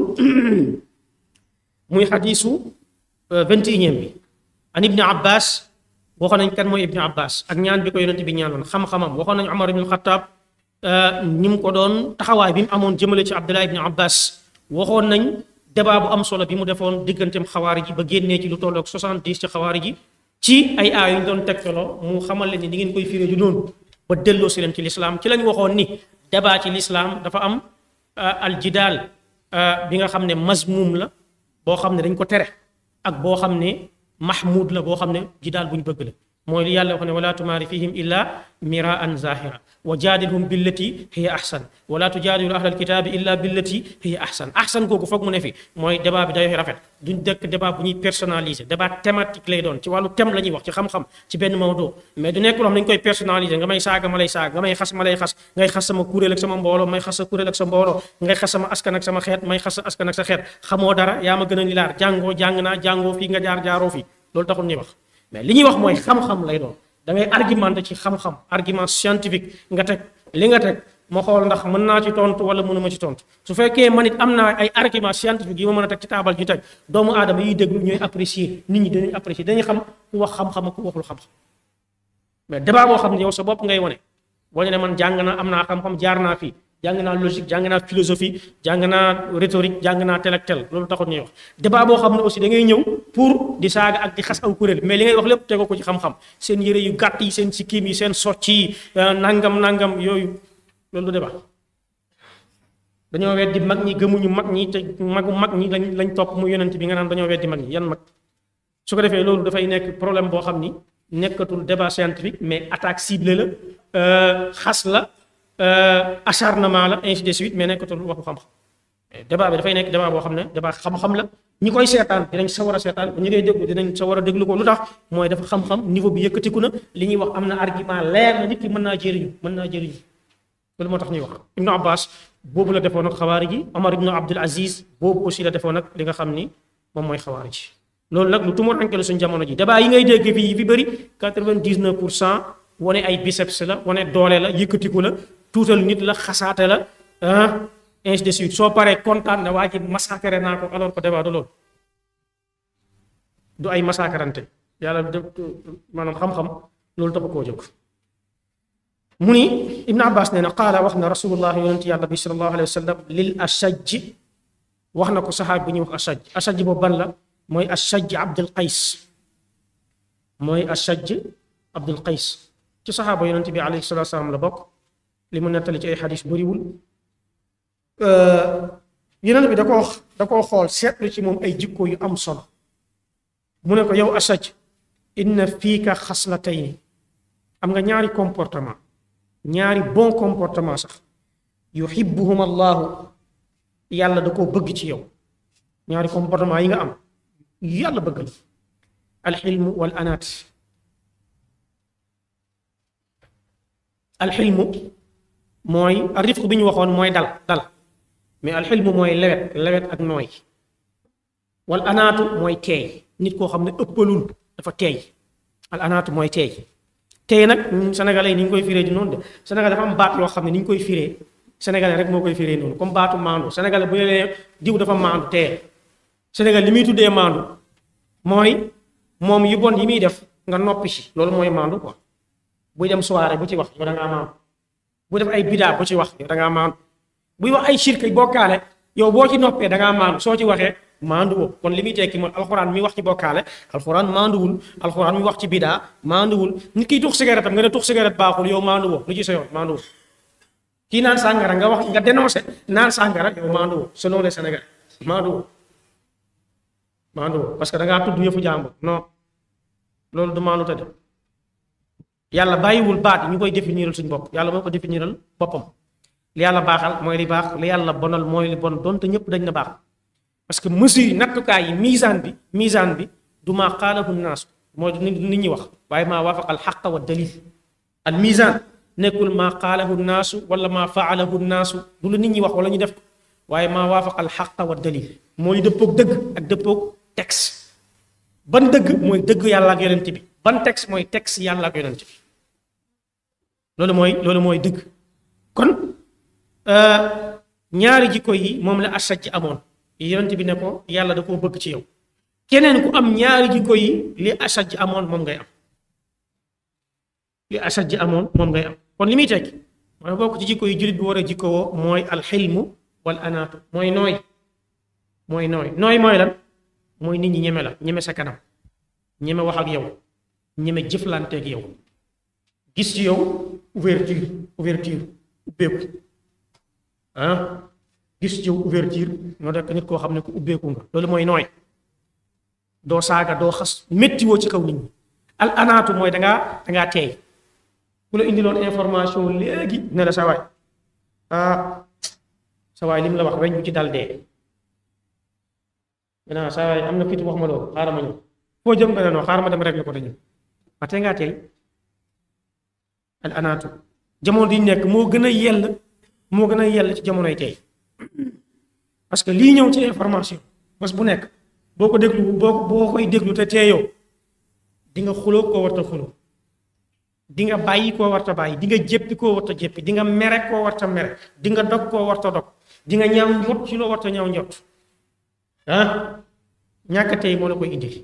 muy xadisu vingt et unième bi an ibni abbas waxoon nañ kan mooy ibni abbas ak ñaan bi ko yonent bi ñaanoon xam-xamam waxoon nañ omar ibn alxataab ni mu ko doon taxawaay bi mu amoon jëmale ci abdullah ibni abbas waxoon nañ débat bu am solo bi mu defoon digganteem xawaari ji ba génnee ci lu tolloog 70 ci xawaari ji ci ay aay yu ñu doon tegtaloo mu xamal leen ni di ngeen koy firé ju noonu ba delloo si leen ci lislaam ci lañ waxoon ni débat ci lislaam dafa am aljidaal bi nga xam ne mazmum la boo xam ne dañ ko tere ak boo xam ne mahmud la boo xam ne jidaal bu ñu bëgg la mooy li yàlla wax ne wala tumaari fihim illa miraan zahira wa jaadilhum billati hiya ahsan wala tujaadilu ahlal kitaabi illa billati hiya ahsan ahsan googu foog mu ne fi mooy débat bi day rafet duñ dëkk débat bu ñuy personnalisé débat thématique lay doon ci wàllu thème la ñuy wax ci xam-xam ci benn mawdo mais du nekk loo xam dañ koy personnalisé nga may saaga ma lay saaga nga may xas ma lay xas ngay xas sama kuréel ak sama mbooloo may xas sa kuréel ak sa mbooloo ngay xas sama askan ak sama xeet may xas sa askan ak sa xeet xamoo dara yaa ma gën a ni laar jàngoo jàng naa jàngoo fii nga jaar jaaroo fii loolu taxul ñuy wax mais li ñuy wax mooy xam-xam lay doon da ngay argumenté ci xam-xam argument scientifique nga teg li nga teg ma xool ndax mën naa ci tontu wala mënuma ci tontu su fekkee man it am naa ay argument scientifique yi ma mën a teg ci taabal ju teg doomu aadama yiy déglu ñooy apprécier nit ñi dañuy apprécier dañuy xam ku wax xam-xam ak ku waxul xam-xam mais débat boo xam ne yow sa bopp ngay wane wane ne man jàng naa am naa xam-xam jaar naa fii jàng naa logique jàng naa philosophie jàng naa rhétorique jàng naa tel ak tel loolu taxul ñuy wax débat boo xam ne aussi da ngay ñëw pour di saaga ak di xas aw kuréel mais li ngay wax lépp tegoo ko ci xam-xam seen yëre yu gàtt yi seen sikkim yi seen socc yi nangam nangam yooyu loolu du débat dañoo weddi mag ñi gëmuñu mag ñi te magu mag ñi lañ lañ topp mu yonent bi nga naan dañoo weddi mag ñi yan mag su ko defee loolu dafay nekk problème boo xam ni nekkatul débat scientifique mais attaque ciblée la xas la acharnement la ainsi de suite mais nekkatul waxu xam-xam débat bi dafay nekk débat boo xam ne débat xam-xam la ñi koy seetaan dinañ sa war a seetaan ñi ngay déglu dinañ sa war a déglu ko lu tax mooy dafa xam-xam niveau bi yëkkatiku na li ñuy wax am na argument leer na nit ki mën naa jëriñu mën naa jëriñu loolu moo tax ñuy wax Ibnu Abbas boobu la defoon ak xawaari ji Omar Ibnu Abdul Aziz boobu aussi la defoon ak li nga xam ni moom mooy xawaari ji loolu nag lu tumuraanke la suñu jamono ji débat yi ngay dégg fii yi fi bëri 99 pour cent wane ay biceps la wane doole la yëkkatiku la tuutal nit la xasaate la ah ainsi de suite soo paree kontaan ne waa ji massacré naa ko alors que débat du loolu du ay massacrante yàlla de maanaam xam-xam loolu taxu koo jóg mu ni Ibn Abbas nee na qaala wax na rasulullah yonent yàlla bi sallallahu alayhi wa sallam lil ashaj wax na ko saxaab bu ñuy wax ashaj ashaj boobu ban la mooy ashaj Abdul Qays mooy ashaj Abdul Qays ci saxaaba yonent bi alayhi salatu salaam la bokk li mu nettali ci ay xadis bëriwul yonent bi da koo da koo xool seetlu ci moom ay jikko yu am solo mu ne ko yow asaj inna fiika xaslatayni am nga ñaari comportement ñaari bon comportement sax yuhibbuhum allahu yàlla da koo bëgg ci yow ñaari comportement yi nga am yàlla bëgg la alxilmu wal anaat alxilmu mooy rifq bi ñu waxoon mooy dal dal mais alxilmu mooy lewet lewet ak nooy wal anaatu mooy teey nit koo xam ne ëppalul dafa teey al anaatu mooy teey teey nag ñun sénégalais yi ni ñu koy firee di noonu de sénégalais dafa am baat yoo xam ne ni ñu koy firee sénégalais rek moo koy firee noonu comme baatu maandu sénégalais bu ñu lee diw dafa maandu teey sénégal li muy tuddee maandu mooy moom yu bon yi muy def nga noppi ci loolu mooy maandu quoi buy dem soirée bu ci wax yow da ngaa maandu bu def ay bidaa bu ci wax yow da ngaa maandu buy wax ay shirk bokkaale yow boo ci noppee da ngaa maandu soo ci waxee maandu woo kon li muy tekki mooy alxuraan mi wax ci bokkaale alxuraan maanduwul alxuraan mi wax ci bidaa maanduwul nit kiy tux cigarette am nga ne tux cigarette baaxul yow maandu woo lu ci sa yoon maanduwul kii naan sàngara nga wax nga dénoncé naan sàngara yow maandu woo selon les Sénégalais maandu woo maandu woo parce que da ngaa tudd yëfu jàmbur non loolu du maandu te de yàlla bàyyiwul baat yi ñu koy définiral suñ bopp yàlla moo ko définiral boppam li yàlla baaxal mooy li baax li yàlla bonal mooy li bon donte ñëpp dañ na baax parce que mesure yi nattukaay yi misaan bi misaan bi du maa xaalahu naasu mooy nit ñi wax waaye maa waafaqa al xaqa wa dalil al misaan nekkul maa xaalahu naasu wala maa faalahu naasu du lu nit ñi wax wala ñu def ko waaye maa waafaqa al xaqa wa dalil mooy dëppoog dëgg ak dëppoog texte ban dëgg mooy dëgg yàlla ak yonent bi ban texte mooy texte yàlla ak yonent bi loolu mooy loolu mooy dëgg kon ñaari jikko yi moom la asaj amoon yonent bi ne ko yàlla da koo bëgg ci yow keneen ku am ñaari jikko yi li asaj amoon moom ngay am li asaj amoon moom ngay am kon li muy tekki mooy bokk ci jikko yi jullit bi war a jikko woo mooy alxilmu wal anaatu mooy nooy mooy nooy nooy mooy lan mooy nit ñi ñeme la ñeme sa kanam ñeme wax ak yow ñeme jëflanteeg yow gis ci yow ouverture ouverture ubbeeku ah gis ci yow ouverture moo nekk nit koo xam ne ku ubbeeku nga loolu mooy nooy doo saaga doo xas méttiwoo ci kaw nit ñi al anaatu mooy dangaa dangaa teey ku la indiloon information léegi ne la sa waay ah sa waay li mu la wax weñ bu ci dal dee maintenant sa waay am na fit wax ma loolu xaaral ma ñëw foo jëm nga ne non xaaral ma dem rek la ko dañu ba tey ngaa teey al anaatu jamono di nekk moo gën a yell moo gën a yell ci jamonoy tey parce que lii ñëw ci information bés bu nekk boo ko déglu boo boo koy déglu te teeyoo di nga xuloo koo warta xuloo di nga bàyyi koo warta bàyyi di nga jéppi koo warta jéppi di nga mere koo warta mere di nga dog koo warta dog di nga ñaaw njot ci loo warta ñaaw njot ah ñàkk tey moo la koy indil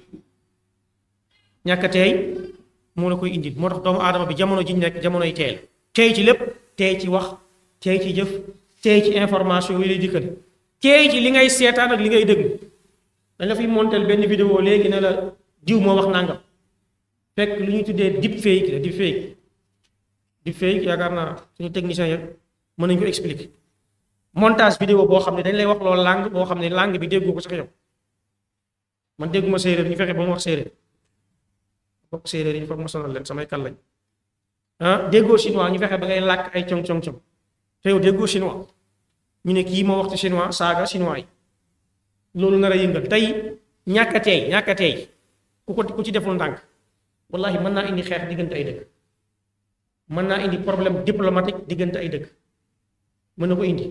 ñàkk tey moo la koy indil moo tax doomu aadama bi jamono ji ñu nekk jamonoy tey la tey ci lépp tey ci wax tey ci jëf tey ci information yi lay dikkal tey ci li ngay seetaan ak li ngay déglu dañ la fiy montel benn vidéo léegi ne la diw moo wax nangam fekk lu ñuy tuddee deep fake la deep fake deep fake yaakaar naa suñu technicien yëpp mën nañu ko expliquer montage vidéo boo xam ne dañ lay wax loolu langue boo xam ne langue bi déggu ko sax yow man dégguma séeréer ñu fexe ba mu wax séeréer bokk séeréer yi foog ma sonal leen samay kal lañ ah déggoo chinois ñu fexe ba ngay làkk ay cong cong cong te yow déggoo chinois ñu ne kii moo wax ci chinois saaga chinois yi loolu nar a yëngal tey ñàkk a teey ñàkk a teey ku ko ku ci deful ndànk wallahi mën naa indi xeex diggante ay dëkk mën naa indi problème diplomatique diggante ay dëkk mën na ko indi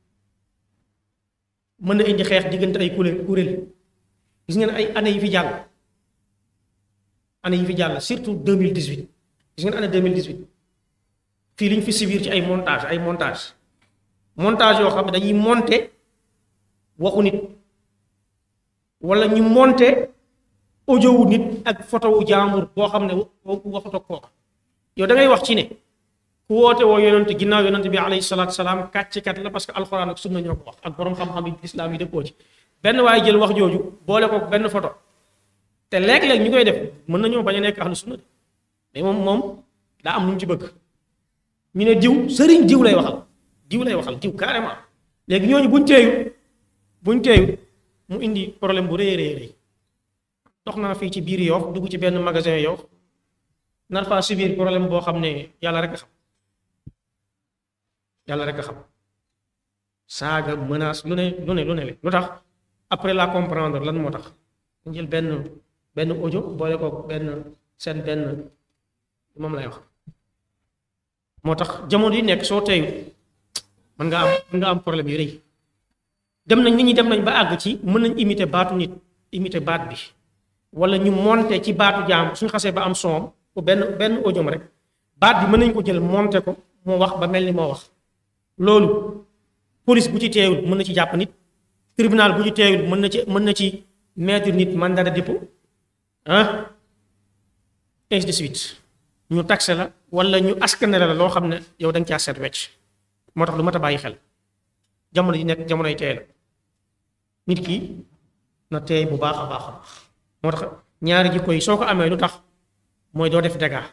mën na indi xeex diggante ay kuréel kuréel gis ngeen ay année yi fi jàll année yi fi jàll surtout 2018 gis ngeen année 2018 fii li ñu fi subir ci ay montage ay montage montage yoo xam ne dañuy monter waxu nit wala ñu monter audio wu nit ak photo wu jaambur boo xam ne waxut ak kooka yow da ngay wax ci ne ku woote woo yonent ginnaaw yonent bi alayhi salaatu salaam kàccikat la parce que alxuraan ak sunna ñoo ko wax ak borom xam-xam yi islaam yi dëppoo ci benn waaye jël wax jooju boole ko benn photo te léeg-léeg ñu koy def mën nañoo bañ a nekk ahlu sunna de mais moom moom daa am lu mu ci bëgg ñu ne diw sëriñ diw lay waxal diw lay waxal diw carrément léegi ñooñu buñ teeyu buñ teeyu mu indi problème bu rëy rëy rëy dox naa fii ci biir Yoff dugg ci benn magasin Yoff nar faa subir problème boo xam ne yàlla rek a xam yàlla rek a xam saaga menace lu ne lu ne lu ne lu tax après la comprendre lan moo tax ñu jël benn benn audio boole ko benn seen benn moom lay wax moo tax jamono yi nekk soo teeyu mën nga am mën nga am problème yu rëy dem nañ nit ñi dem nañ ba àgg ci mën nañ imiter baatu nit imiter baat bi wala ñu monter ci baatu jaam suñu xasee ba am soom ko benn benn audio rek baat bi mën nañ ko jël monter ko moo wax ba mel ni moo wax loolu police bu ci teewul mën na ci jàpp nit tribunal bu ci teewul mën na ci mën na ci mettre nit mandat de dépôt ah ainsi de suite ñu taxe la wala ñu askanale la loo xam ne yow da nga caa seet wecc moo tax lu mat a bàyyi xel jamono ji nekk jamonoy teey la nit ki na teey bu baax a baax a baax moo tax ñaari jikko yi soo ko amee lu tax mooy doo def dégâts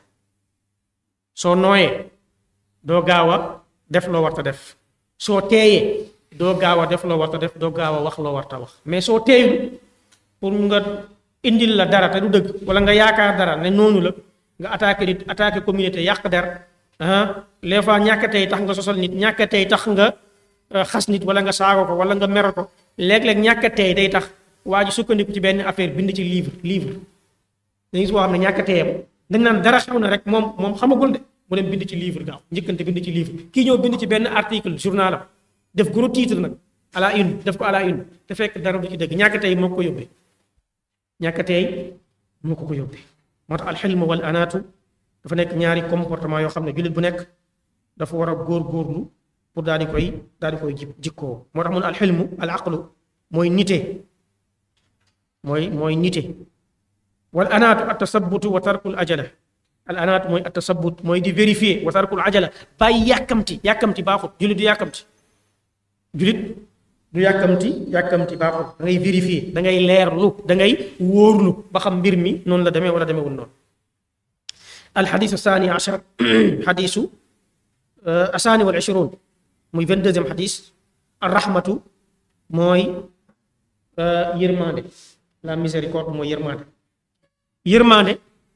soo nooyee doo gaaw a def loo warta def soo teeyee doo gaaw a def loo warta def doo gaaw a wax loo warta wax mais soo teeyul pour nga indil la dara te du dëgg wala nga yaakaar dara ne noonu la nga attaqué nit attaqué communauté yàq der ah les fois ñàkk tey tax nga sosal nit ñàkk tey tax nga xas nit wala nga saago ko wala nga meral ko léeg-léeg ñàkk tey day tax waa ji sukkandiku ci benn affaire bind ci livre livre dañu gis boo xam ne ñàkk teyam dañ naan dara xew na rek moom moom xamagul de mu dem bind ci livre gaaw njëkkante bind ci livre kii ñëw bind ci benn article journal am def gros titre nag à la une def ko à la une te fekk dara du ci dëgg ñàkk tey moo ko yóbbee ñàkk tey moo ko ko yóbbee moo tax alxilm wal anaatu dafa nekk ñaari comportement yoo xam ne jullit bu nekk dafa war a góor-góorlu pour daal di koy daal di koy jikkoo moo tax mun alxilmu al aqlu mooy nite mooy mooy nite wal anaatu at tasabutu wa tarkul ajala al anaatu mooy at tasabut mooy di vérifier wa tarkul ajala bàyyi yàkkamti yàkkamti baaxut jullit du yàkkamti jullit du yàkkamti yàkkamti baaxut da ngay vérifier da ngay leerlu da ngay wóorlu ba xam mbir mi noonu la demee wala demeewul noonu alxadisu saani achar xadisu asaani wal ishruun muy vingt deuxième xadis arrahmatu mooy yërmande la miséricorde mooy yërmande yërmande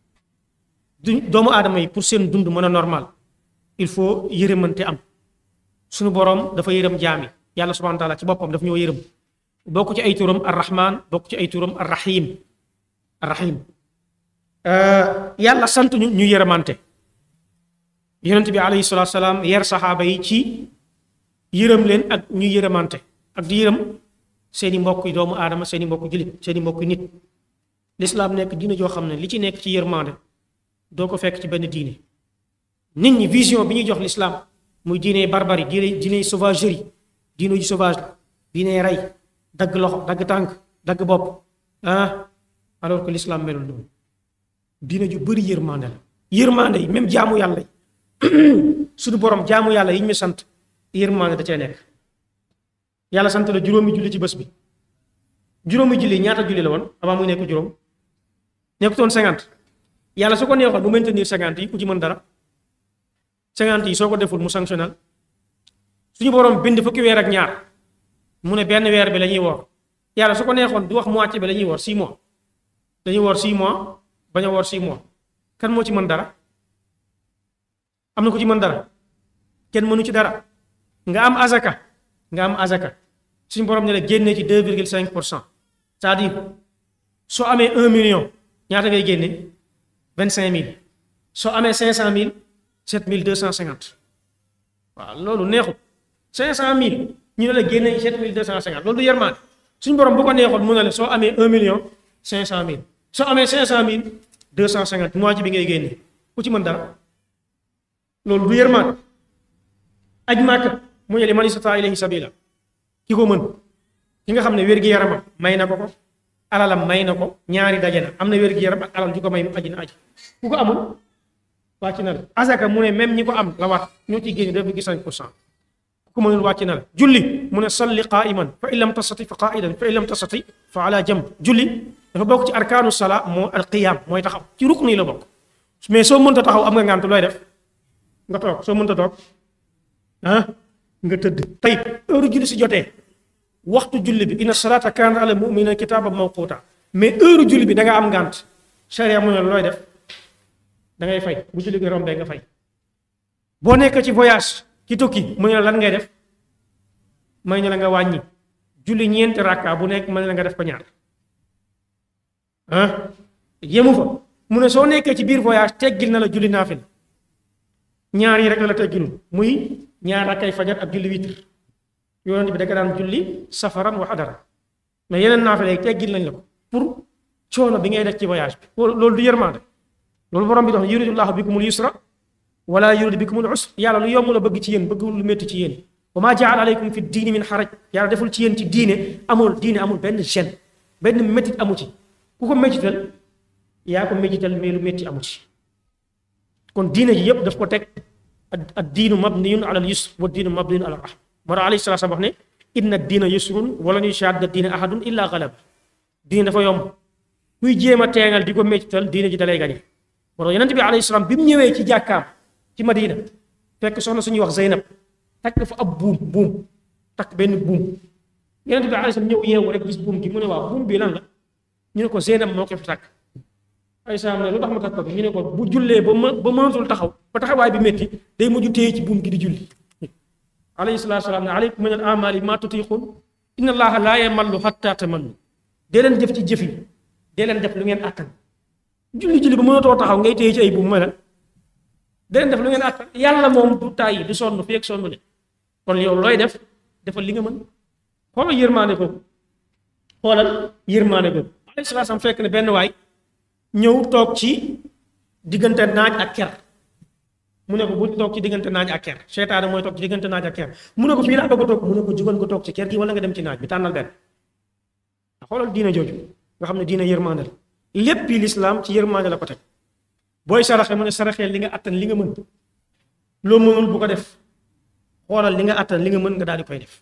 du doomu aadama yi pour seen dund mën a normal il faut yërëmante am suñu boroom dafa yërëm jaami yàlla subhanahu wa taala ci boppam daf ñoo yërëm bokk ci ay turam arrahman bokk ci ay turam arrahim arrahim yàlla sant ñu ñu yërëmante yonent bi alayhi salaatu salaam yar saxaaba yi ci yërëm leen ak ñu yërëmante ak di yërëm seeni mbokk doomu aadama seeni mbokk jullit seeni mbokk nit lislaam nekk diine joo xam ne li ci nekk ci yërmande doo ko fekk ci benn diine nit ñi vision bi ñuy jox lislaam muy diine barbarie diine diine sauvagerie diine ju sauvage la diine rey dagg loxo dagg tànk dagg bopp ah alors que lislaam melul noonu diine ju bëri yërmande la yërmande yi même jaamu yàlla yi suñu borom jaamu yàlla yi ñu sant yërmande da cee nekk yàlla sant la juróomi julli ci bés bi juróomi julli ñaata julli la woon avant muy nekk juróom nekkutoon cinquante yàlla su ko neexoon mu maintenir cinquante yi ku ci mën dara cinquante yi soo ko deful mu sanctionnel suñu borom bind fukki weer ak ñaar mu ne benn weer bi la ñuy woor yàlla su ko neexoon du wax moitié bi la ñuy woor six mois dañuy woor six mois bañ a woor six mois kan moo ci mën dara am na ko ci mën dara kenn mënu ci dara nga am azaka nga am azaka suñu borom ne la génnee ci deux virgule cinq pour cent c'est-à-dire soo amee un million ñaata ngay génne vingt cinq mille soo amee cinq cent mille sept mille deux cent cinquante waaw loolu neexut cinq cent mille ñu ne la génne sept mille deux cent cinquante loolu du yërmaande suñu borom bu ko neexoon mu ne la soo amee un million cinq cent mille soo amee cinq cent mille deux cent cinquante mois ci bi ngay génne ku ci mën dara loolu du yërmaande aj màkk mu ne li man istata ilayhi sabila ki ko mën ki nga xam ne wér-gi-yaramam may na ko ko alalam may na ko ñaari daje na am na wér-gi-yaram ak alal ju ko may mu aji na aji ku ko amul wàcc na la azaka mu ne même ñi ko am la wax ñoo ciy génne deux virgule cinq pour cent ku ko mënul wàcc na la julli mu ne salli qaiman fa in lam tastati fa qaidan fa in lam tastati fa ala jamb julli dafa bokk ci arkaanu sala moo al qiyam mooy taxaw ci rukn yi la bokk mais soo mënta taxaw am nga ngànt looy def nga toog soo mënta toog ah nga tëdd tey heure julli si jotee waxtu julli bi inna salata kaanat ala mu'minina kitaaban mawquuta mais heure julli bi da nga am ngànt charia mu ne looy def da ngay fay bu julli bi rombee nga fay boo nekk ci voyage ci tukki mu ne la lan ngay def may ne la nga wàññi julli ñeenti rakka bu nekk mën la nga def ko ñaar ah yemu fa mu ne soo nekkee ci biir voyage teggil na la julli naafila ñaar yi rek la la teggilul muy ñaar rakkay fajar ak julli witr yonent bi da nga daan julli safaran wa hadara mais yeneen naafila yi teggil nañ la ko pour coono bi ngay def ci voyage bi loolu du yërmande loolu borom bi dox yuridullahu bikumul yusra wala yuridu bikumul usra yàlla lu yomb la bëgg ci yéen bëgg lu métti ci yéen wa maa jaala aleykum fi diini min xaraj yàlla deful ci yéen ci diine amul diine amul benn gêne benn métit amu ci ku ko métital yaa ko métital mais lu métti amu ci kon diine ji yëpp daf ko teg ad diinu mabniyun ala al yusr wa diinu mabniyun ala rahma moo tax alayhi salaam wax ne inna diina yusrun wala yushadda diina ahadun illa galab diine dafa yomb kuy jéem a teengal di ko métital diine ji dalay gañe moo tax yonent bi alayhi salaam bi mu ñëwee ci jàkkaam ci madina fekk soxna suñuy wax Zeynab takk fa ab buum buum takk benn buum yonent bi alayhi salaam ñëw yeewu rek gis buum gi mu ne waaw buum bi lan la ñu ne ko Zeynab moo ko fi takk ay salaam ne lu tax ma takk ko ñu ne ko bu jullee ba ma ba mënatul taxaw ba taxawaay bi métti day mujj téye ci buum gi di julli alayhi salaatu salaam ne aleykum min al amali ma tutiqun inna allaha laa yamallu hatta tamallu dee leen jëf ci jëf yi dee leen def lu ngeen àttan julli julli ba mënatoo taxaw ngay téye ci ay buum ma la dee leen def lu ngeen àttan yàlla moom du tàyyi du sonn fi ak sonn de kon yow looy def defal li nga mën xoolal yërmaande googu xoolal yërmaande googu alayhi salaatu salaam fekk ne benn waay ñëw toog ci diggante naaj ak ker mu ne ko bu toog ci diggante naaj ak ker seytaane mooy toog ci diggante naaj ak ker mu ne ko fii laa bëgg a toog mu ne ko jugal nga toog ci ker gi wala nga dem ci naaj bi tànnal benn xoolal diina jooju nga xam ne diina yërmaande la lépp yi lislaam ci yërmaande la ko teg booy saraxe mu ne saraxeel li nga attan li nga mën loo mënul bu ko def xoolal li nga attan li nga mën nga daal di koy def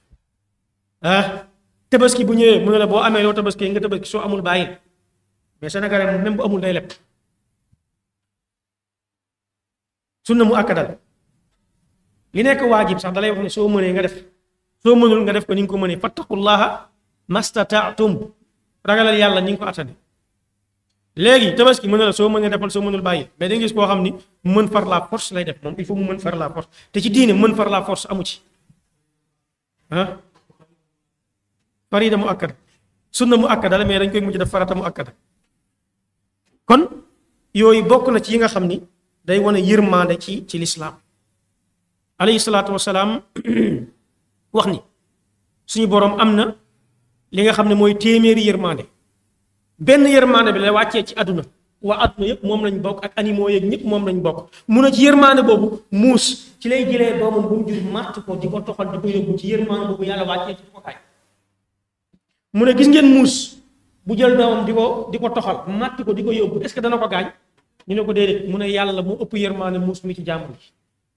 ah tabaski bu ñëwee mu ne la boo amee loo tabaski nga tabaski soo amul bàyyi mais sénégalais moom même bu amul day lepp sunna mu akkadal li nekk waajib sax dalay wax ne soo mënee nga def soo mënul nga def ko ni nga ko mënee fattaqullaha mastataatum ragalal yàlla ni nga ko attane léegi tabaski mën na la soo mënee defal soo mënul bàyyi mais da nga gis koo xam ni mën far la force lay def moom il faut mu mën far la force te ci diine mën far la force amu ci ah farida mu akkada sunna mu akkada la mais dañ koy mujj def farata mu akkada kon yooyu bokk na ci yi nga xam ni day wane yërmande ci ci lislaam alayhi salaatu wasalaam wax ni suñu boroom am na li nga xam ne mooy téeméeri yërmande benn yërmande bi la wàccee ci àdduna waa àdduna yëpp moom lañ bokk ak animaux yeeg ñëpp moom lañ bokk mun a ci yërmande boobu muus ci lay jëlee doomam bu mu jur màtt ko di ko toxal di ko yóbbu ci yërmande boobu yàlla wàccee ci ko kaay mu ne gis ngeen muus bu jël doomam di ko di ko toxal màtt ko di ko yóbbu est-ce que dana ko gaañ ñu ne ko déedéet mu ne yàlla mu ëpp yërmaane muus mi ci jàmbur ji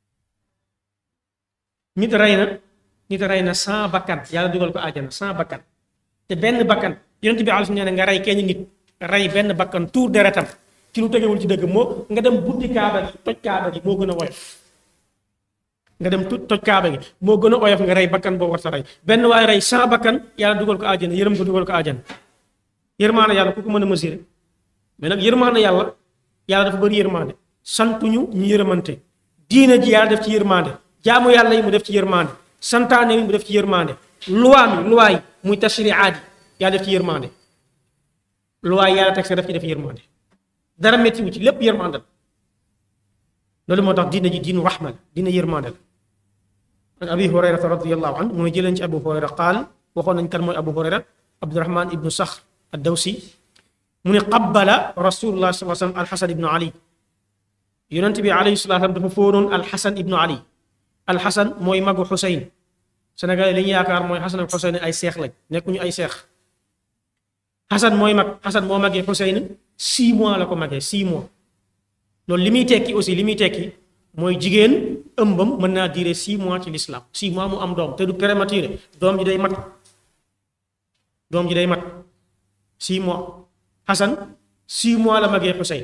nit rey na nit rey na cent bakkan yàlla dugal ko àjjana cent bakkan te benn bakkan yonent bi alayhi nee na nga rey kenn nit rey benn bakkan tuur deretam ci lu tegewul ci dëgg moo nga dem buddi kaaba gi toj kaaba gi moo gën a woyof nga dem toj kaaba gi moo gën a oyof nga rey bakkan boo war sa rey benn waaye rey cent bakkan yàlla dugal ko àjjana yërëm ko dugal ko àjjana yërmaane yàlla ku ko mën a mesurer mais nag yërmaane yàlla yàlla dafa bëri yërmaande santuñu ñu yërëmante diine ji yàlla def ci yërmaande jaamu yàlla yi mu def ci yërmaande santaane yi mu def ci yërmaande luwaa mi luwaa yi muy tashriaat yi yàlla def ci yërmaande luwaa yi yàlla teg sa def ci def yërmaande dara métti wu ci lépp yërmaande la loolu moo tax diine ji diinu rahma la diine yërmaande la an abi hurayrata radiallahu anhu mu ne jëleen ci abu hurayra qaal waxoon nañ kan mooy abu hurayra abdurahman ibnu saxr addawsi mu ne qabbala rasulullah sallallahu alayhi wasallam alxasan ibnu ali yonent bi alayhi salatu wasallam dafa fóonoon alxasan ibnu ali alxasan mooy magu xuseyn sénégal li ñu yaakaar mooy xasan ak xuseyn ay seex lañ nekkuñu ay seex xasan mooy mag xasan moo magee xuseyn six mois la ko magee six mois loolu li muy tekki aussi li muy tekki mooy jigéen ëmbam mën naa diire six mois ci l'islam six mois mu am doom te du prématuré doom ji day mat doom ji day mat six mois xasan six mois la magee xuseyn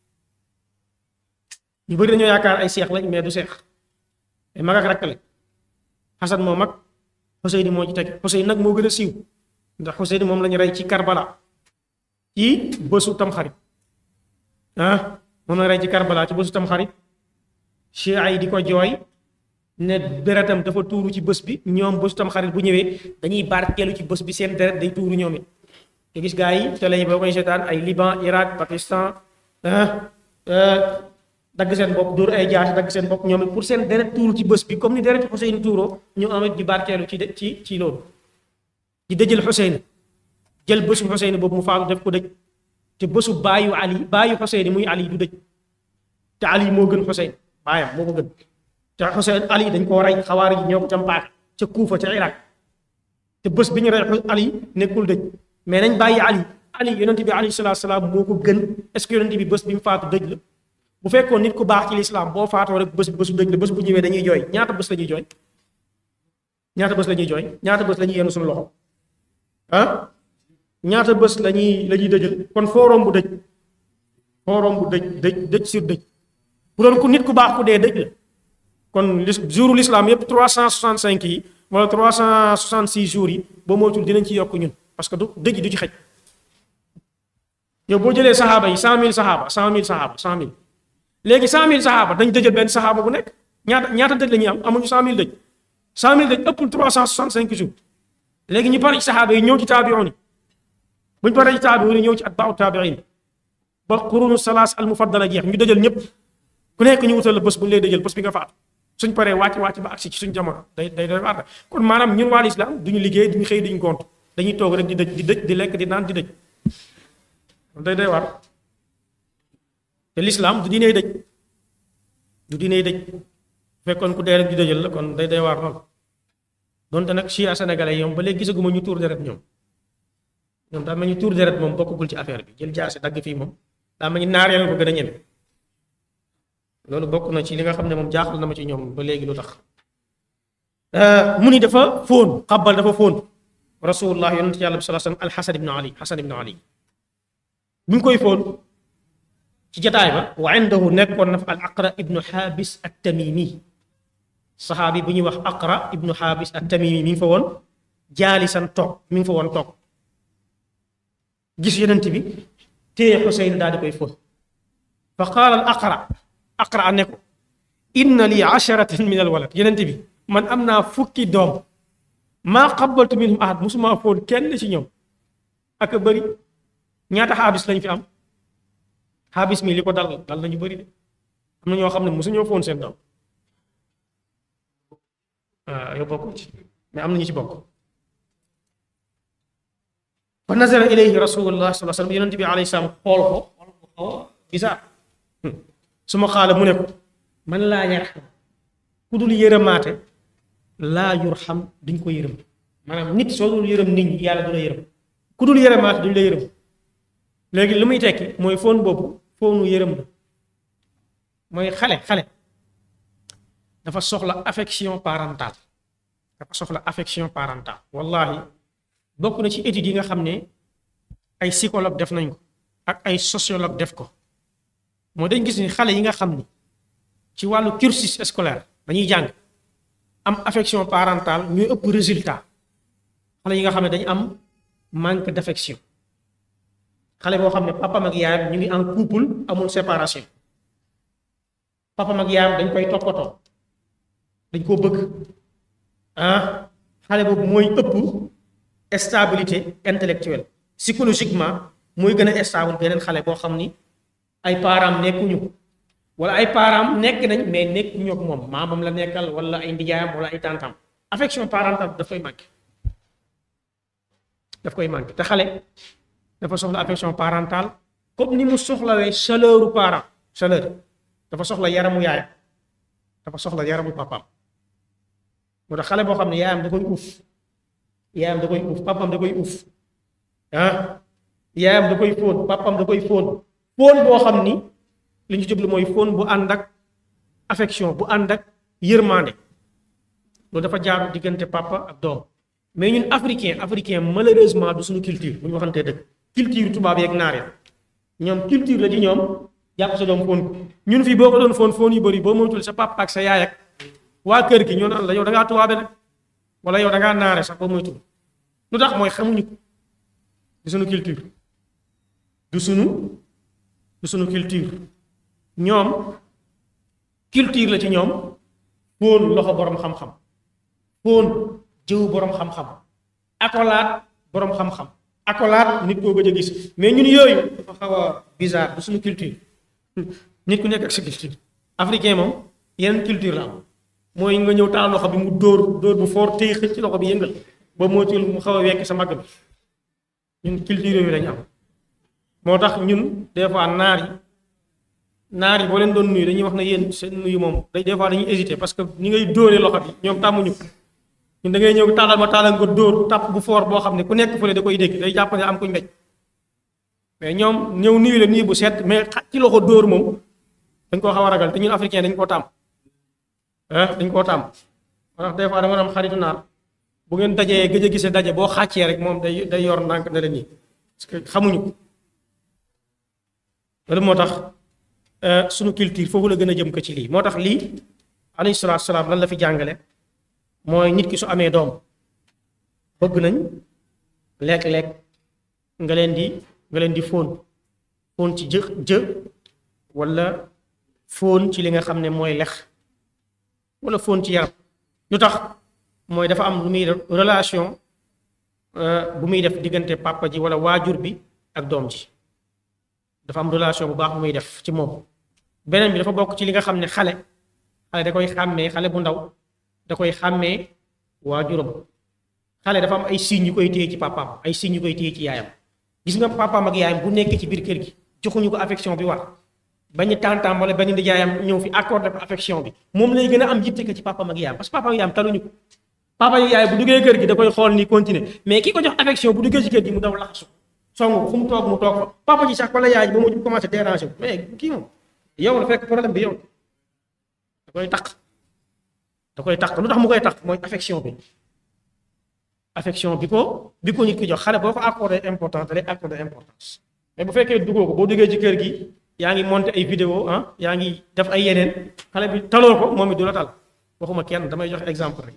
ñu bëri dañoo yaakaar ay seex lañ mais du seex ay mag ak rakk lañ xasan moo mag Xuseyn moo ci teg Xuseyn nag moo gën a siiw ndax Xuseyn moom la ñu rey ci Karbala ci bësu tamxarit ah moom la rey ci Karbala ci bësu tamxarit chia yi di ko jooy ne deretam dafa tuuru ci bés bi ñoom bësu tamxarit bu ñëwee dañuy barkeelu ci bés bi seen deret day tuuru ñoom it te gis gaa yi télé yi boo koy seetaan ay Liban Irak Pakistan dagg seen bopp dóor ay jaasi dagg seen bopp ñoom it pour seen deret tuuru ci bés bi comme ni deret Xuseyn tuuroo ñu amit di barkeelu ci ci ci loolu di dëjël Xuseyn jël bésu Xuseyn boobu mu faatu def ko dëj te bésu baayu Ali baayu Xuseyn muy Ali du dëj te Ali moo gën Xuseyn baayam moo ko gën te Xuseyn Ali dañ koo rey xawaari ji ñoo ko campaat ca Kuufa ca Irak te bés bi ñu rey Ali nekkul dëj mais nañ bàyyi Ali Ali yonent bi alayhi salaatu salaam moo ko gën est-ce que yonent bi bés bi mu faatu dëj la bu fekkoon nit ku baax ci lislaam boo faatoo rek bés bésu dëj la bés bu ñëwee dañuy jooy ñaata bés la ñuy jooy ñaata bés la ñuy jooy ñaata bés la ñuy yenn suñu loxo ah ñaata bés la ñuy la ñuy dëjal kon fooroom bu dëj fooroom bu dëj dëj dëj sur dëj bu doon ku nit ku baax ku dee dëj la kon lis jouru lislaam yépp 365 yi wala 366 jours yi boo moytul dinañ ci yokk ñun parce que du dëj du ci xej yow boo jëlee saxaaba yi 100000 saxaaba 100000 saxaaba 100000 léegi 100000 saxaaba dañ dëjal benn saxaaba bu nekk ñaata ñaata dëj la ñuy am amuñu 100000 dëj 100000 dëj ëppul 365 jours léegi ñu pare ci saxaaba yi ñëw ci taabiyoon yi bu ñu paree ci taabiyoon yi ñëw ci atbaaw taabiin ba qurunu salaas al mufaddala jeex ñu dëjal ñëpp ku nekk ñu wutal la bés bu ñu lay dëjal bés bi nga faatu suñ paree wàcc wàcc ba agsi ci suñ jamono day day day waat kon maanaam ñun waa lislaam duñu liggéey duñu xëy duñu gont dañuy toog rek di dëj di dëj di lekk di naan di dëj day day waar te lislaam du diiney dëj du diiney dëj fekkoon ku dee rek di dëjal la kon day day waar lool donte nag chia sénégalais ñoom ba léegi gisaguma ñu tuur deret ñoom ñoom daa mel ñu tuur deret moom bokkagul ci affaire bi jël jaase dagg fii moom daa mel ni naar yaa ko gën a ñeme loolu bokk na ci li nga xam ne moom jaaxal na ma ci ñoom ba léegi lu tax mu ni dafa fóon xabbal dafa fóon rasulullah yonent yàlla bi sallallahu alayhi wasallam alxasan ibnu ali xasan ibnu ali bi mu koy fóon ci jataay ba wa indahu nekkoon na fa al aqra ibnu xaabis at tamimi saxaabi bu ñuy wax aqra ibnu xaabis at tamimi mi ngi fa woon jaalisan toog mi ngi fa woon toog gis yonent bi téye xuseyn daal di koy fóon fa qaala al aqra aqra ne ko inna li asharatan min al walad yonent bi man am naa fukki doom maa qabaltu minhum ahad musuma fóon kenn ci ñoom ak a bëri ñaata xaabis lañ fi am xaabis mi li ko dal dal nañu bëri de am na ñoo xam ne mosuñoo fóon seen doom waaw yow bokk ci mais am na ñu ci bokk fa nazara ilayhi rasulullah sallallahu alayhi wasallam yonent bi alayhi salaam xool ko xool ko xaw a bizarre su ma xaala mu ne ko man laa yarxam ku dul yërëmaate laa yurxam duñ ko yërëm maanaam nit soo dul yërëm nit ñi yàlla du la yërëm ku dul yërëmaate duñ la yërëm léegi li muy tekki mooy fóon boobu fóonu yërëm la mooy xale xale dafa soxla affection parentale dafa soxla affection parentale wallahi bokk na ci études yi nga xam ne ay psychologue def nañ ko ak ay sociologue def ko moo dañ gis ni xale yi nga xam ni ci wàllu cursus scolaire dañuy jàng am affection parentale ñuy ëpp résultat xale yi nga xam ne dañu am manque d'affection xale boo xam ne papam ak yaayam ñu ngi en couple amul séparation papam ak yaayam dañ koy toppatoo dañ koo bëgg ah xale boobu mooy ëpp stabilité intellectuelle psychologiquement mooy gën a stable beneen xale boo xam ni ay parents nekkuñu wala ay parents nekk nañ mais nekkuñu ak moom maamam la nekkal wala ay ndijaayam wala ay tantam affection parentale daf koy manqué daf koy manqué te xale dafa soxla affection parentale comme ni mu soxlawee chaleur parent chaleur dafa soxla yaramu yaayam dafa soxla yaramu papaam moo tax xale boo xam ne yaayam da koy uuf yaayam da koy uuf papaam da koy uuf ah yaayam da koy fóon papaam da koy fóon fóon boo xam ni li ñu jublu mooy fóon bu ànd ak affection bu ànd ak yërmande loolu dafa jaaru diggante papa ak doom mais ñun africain africain malheureusement du suñu culture bu ñu waxantee dëgg culture tubaab yeeg naar ya ñoom culture la ci ñoom jàpp sa doom fóon ko ñun fii boo ko doon fóon fóon yu bëri boo moytul sa papa ak sa yaay ak waa kër gi ñoo naan la yow da ngaa tubaabe nag wala yow da ngaa naare sax ba moytu lu tax mooy xamuñu ko du sunu culture du sunu du sunu culture ñoom culture la ci ñoom fóon loxo boroom xam-xam fóon jëw boroom xam-xam akolaat boroom xam-xam akolaat nit koo gëj a gis mais ñun yooyu dafa xaw a bizarre du suñu culture nit ku nekk ak sa culture africain moom yeneen culture la am mooy nga ñëw taal loxo bi mu dóor dóor bu foor téye xëcc ci loxo bi yëngal ba moytuwul mu xaw a wekk sa mbagg bi ñun culture yooyu lañu am moo tax ñun des fois naar yi naar yi boo leen doon nuyu dañuy wax ne yéen seen nuyu moom day des fois dañuy hésiter parce que ni ngay dóoree loxo bi ñoom tàmmuñu ko ñun da ngay ñëw tàllal ma tàllal nga dóor tàpp bu foor boo xam ne ku nekk fële da koy dégg day jàpp ne am kuñ mbéj mais ñoom ñëw nuyu la nuyu bu set mais xaj ci loxo dóor moom dañ koo xaw a ragal te ñun africain dañ koo tàmm ah dañ koo tàmm moo tax des fois dama am xaritu naar bu ngeen dajee gëj a gisee daje boo xàccee rek moom day day yor ndànk ne la nii parce que xamuñu ko loolu moo tax sunu culture foofu la gën a jëm ko ci lii moo tax lii alayhi salaatu salaam lan la fi jàngale mooy nit ki su amee doom bëgg nañ lekk-lekk nga leen di nga leen di fóon fóon ci jë jë wala fóon ci li nga xam ne mooy lex wala fóon ci yaram lu tax mooy dafa am lu muy relation bu muy def diggante papa ji wala waajur bi ak doom ji dafa am relation bu baax bu muy def ci moom beneen bi dafa bokk ci li nga xam ne xale xale da koy xàmmee xale bu ndaw da koy xàmmee waajuram xale dafa am ay signes yu koy téye ci papaam ay signes yu koy téye ci yaayam gis nga papaam ak yaayam bu nekk ci biir kër gi joxuñu ko affection bi war bañ tantam wala benn ndijaayam ñëw fi accordé ko affection bi moom lay gën a am yitte ko ci papaam ak yaayam parce que papaam ak yaayam taluñu ko papa ak yaay bu duggee kër gi da koy xool ni continuer mais ki ko jox affection bu duggee ci kër gi mu daw laxasu song fu mu toog mu toog fa papa ji sax wala yaay ji ba mu commencé déranger mais kii moom yow la fekk problème bi yow da koy taq da koy taq lu tax mu koy taq mooy affection bi affection bi ko bi ko nit ki jox xale boo ko accordé importance da lay accordé importance mais bu fekkee duggoo ko boo duggee ci kër gi yaa ngi monté ay vidéo ah yaa ngi def ay yeneen xale bi taloo ko moom it du la tal waxuma kenn damay joxe exemple rek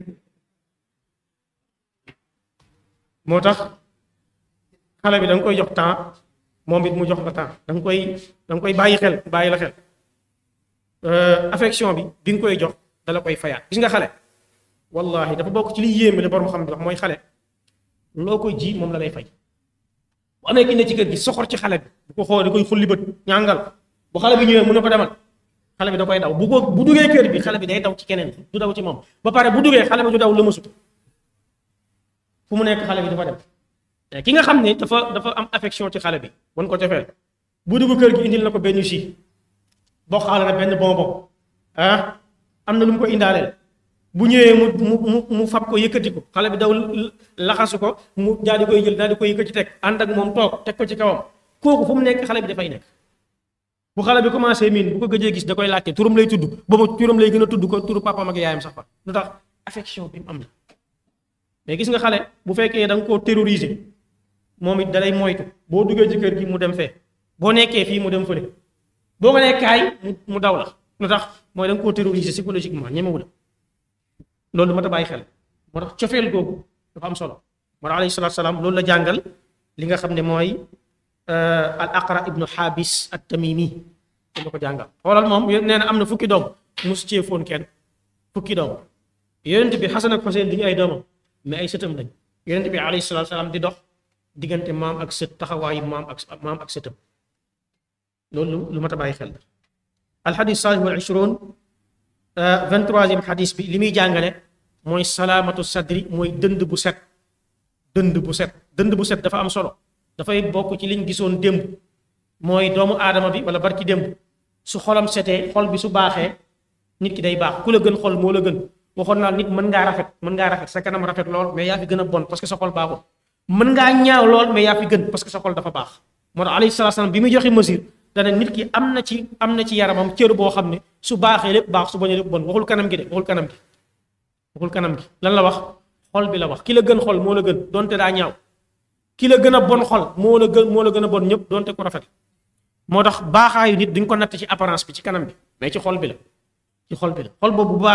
moo tax xale bi da nga koy jox temps moom it mu jox la temps da nga koy da nga koy bàyyi xel bàyyi la xel affection bi bi nga koy jox dala koy fayaat gis nga xale wallahi dafa bokk ci liy yéeme la borom xam bi wax mooy xale loo koy ji moom la lay fay bu amee ki ne ci kër gi soxor ci xale bi bu ko xool da koy xulli bët ñàngal bu xale bi ñëwee mun na ko demal xale bi da koy daw bu ko bu duggee kër bi xale bi day daw ci keneen du daw ci moom ba pare bu duggee xale bi du daw lëmasu fu mu nekk xale bi dafa dem ki nga xam ne dafa dafa am affection ci xale bi wan ko cofeel bu dugg kër gi indil na ko benn jus boo xaale na benn bonbon ah am na lu mu ko indaaleel bu ñëwee mu mu mu mu fab ko yëkkati ko xale bi daw laxasu ko mu daal di koy jël daal di koy yëkkati teg ànd ak moom toog teg ko ci kawam kooku fu mu nekk xale bi dafay nekk bu xale bi commencé miin bu ko gëjee gis da koy laajte turam lay tudd boobu turam lay gën a tudd ko turu papaam ak yaayam sax fa lu tax affection bi mu am la mais gis nga xale bu fekkee da nga koo terroriser moom it dalay moytu boo duggee ci kër gi mu dem fee boo nekkee fii mu dem fële boo ko nee kaay mu mu daw la lu tax mooy da nga koo terroriser psychologiquement ñemewu la loolu mat a bàyyi xel moo tax cofeel googu dafa am solo moo tax alayhi salaatu salaam loolu la jàngal li nga xam ne mooy al aqra ibnu xaabis at tamimi la ko jàngal xoolal moom nee na am na fukki doom mosu cee foon kenn fukki doom yonent bi xasan ak xuseen di ñu ay doomam mais ay sëtam lañ yonent bi alayhi salaatu salaam di dox diggante maam ak sët taxawaayu maam ak maam ak sëtam loolu lu mat a bàyyi xel alxadis saalih wal ishron vingt-troisième xadis bi li muy jàngale mooy salaamatu sadri mooy dënd bu set dënd bu set dënd bu set dafa am solo dafay bokk ci liñ gisoon démb mooy doomu aadama bi wala barki démb su xolam setee xol bi su baaxee nit ki day baax ku la gën xol moo la gën waxoon naa nit mën ngaa rafet mën ngaa rafet sa kanam rafet lool mais yaa fi gën a bon parce que sa xol baaxul mën ngaa ñaaw lool mais yaa fi gën parce que sa xol dafa baax moo tax alayhi salaatu salaam bi muy joxe mesure dana nit ki am na ci am na ci yaramam cër boo xam ne su baaxee lépp baax su bañee lépp bon waxul kanam gi de waxul kanam gi waxul kanam gi lan la wax xol bi la wax ki la gën xol moo la gën donte daa ñaaw ki la gën a bon xol moo la gën moo la gën a bon ñëpp donte ko rafet moo tax baaxaayu nit duñ ko natt ci apparence bi ci kanam bi mais ci xol bi la ci xol bi la xol boobu bu baaxee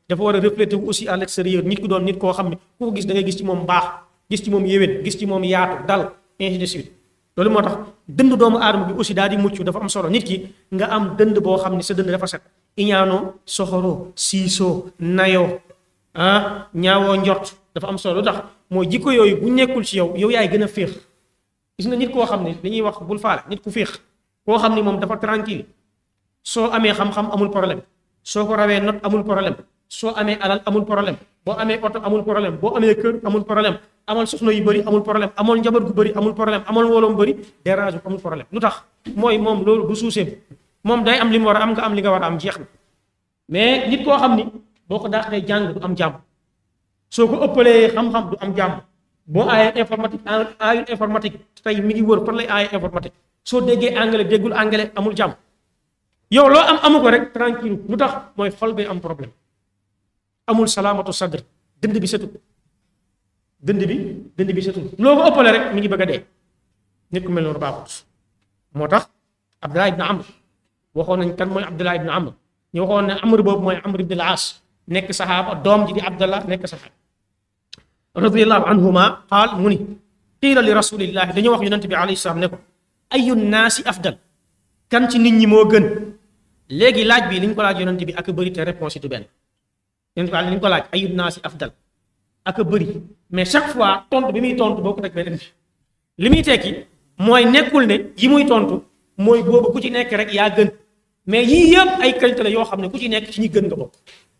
dafa war a refléter wu aussi à l'extérieur nit ku doon nit koo xam ne ku ko gis da ngay gis ci moom baax gis ci moom yéwén gis ci moom yaatu dal ainsi de suite loolu moo tax dënd doomu aadama bi aussi daal di mucc dafa am solo nit ki nga am dënd boo xam ne sa dënd dafa set iñaanoo soxoroo siisoo nayoo ah ñaawoo njort dafa am solo lu tax mooy jikko yooyu bu nekkul ci yow yow yaay gën a féex gis nga nit koo xam ne li ñuy wax bul faale nit ku féex koo xam ne moom dafa tranquille soo amee xam-xam amul problème soo ko rawee not amul problème soo amee alal amul problème boo amee oto amul problème boo amee kër amul problème amal soxna yu bëri amul problème amal njaboot gu bëri amul problème amal mbooloo mu bëri dérange amul problème lu tax mooy moom loolu du suuseem moom day am li mu war a am nga am li nga war a am jeex na mais nit koo xam ni boo ko daaxee jàng du am jàmm soo ko ëppalee xam-xam du am jàmm boo aayee informatique aayul informatique tey mi ngi wër fan lay aayee informatique soo déggee anglais déggul anglais amul jàmm yow loo am amu ko rek tranquille lu tax mooy xol bi am problème amul salaamatu sadr dënd bi setul dënd bi dënd bi setul loo ko ëppale rek mi ngi bëgg a dee nit ku mel noonu baaxut moo tax Abdullah ibn Amr waxoon nañ kan mooy Abdullah ibn Amr ñu waxoon ne Amr boobu mooy Amr ibn al-As nekk saxaaba doom ji di Abdallah nekk saxaaba radiyallahu anhuma qaal mu ni qiila li rasulillahi dañoo wax yonent bi alayhi salaam ne ko ayu naasi afdal kan ci nit ñi moo gën léegi laaj bi li ñu ko laaj yonent bi ak bëri te réponse yi du benn yonent bi li ñu ko laaj ayu naasi afdal ak bëri mais chaque fois tontu bi muy tontu boo ko teg beneen bi li muy tekki mooy nekkul ne yi muy tontu mooy boobu ku ci nekk rek yaa gën mais yii yëpp ay qualité la yoo xam ne ku ci nekk ci ñi gën nga bokk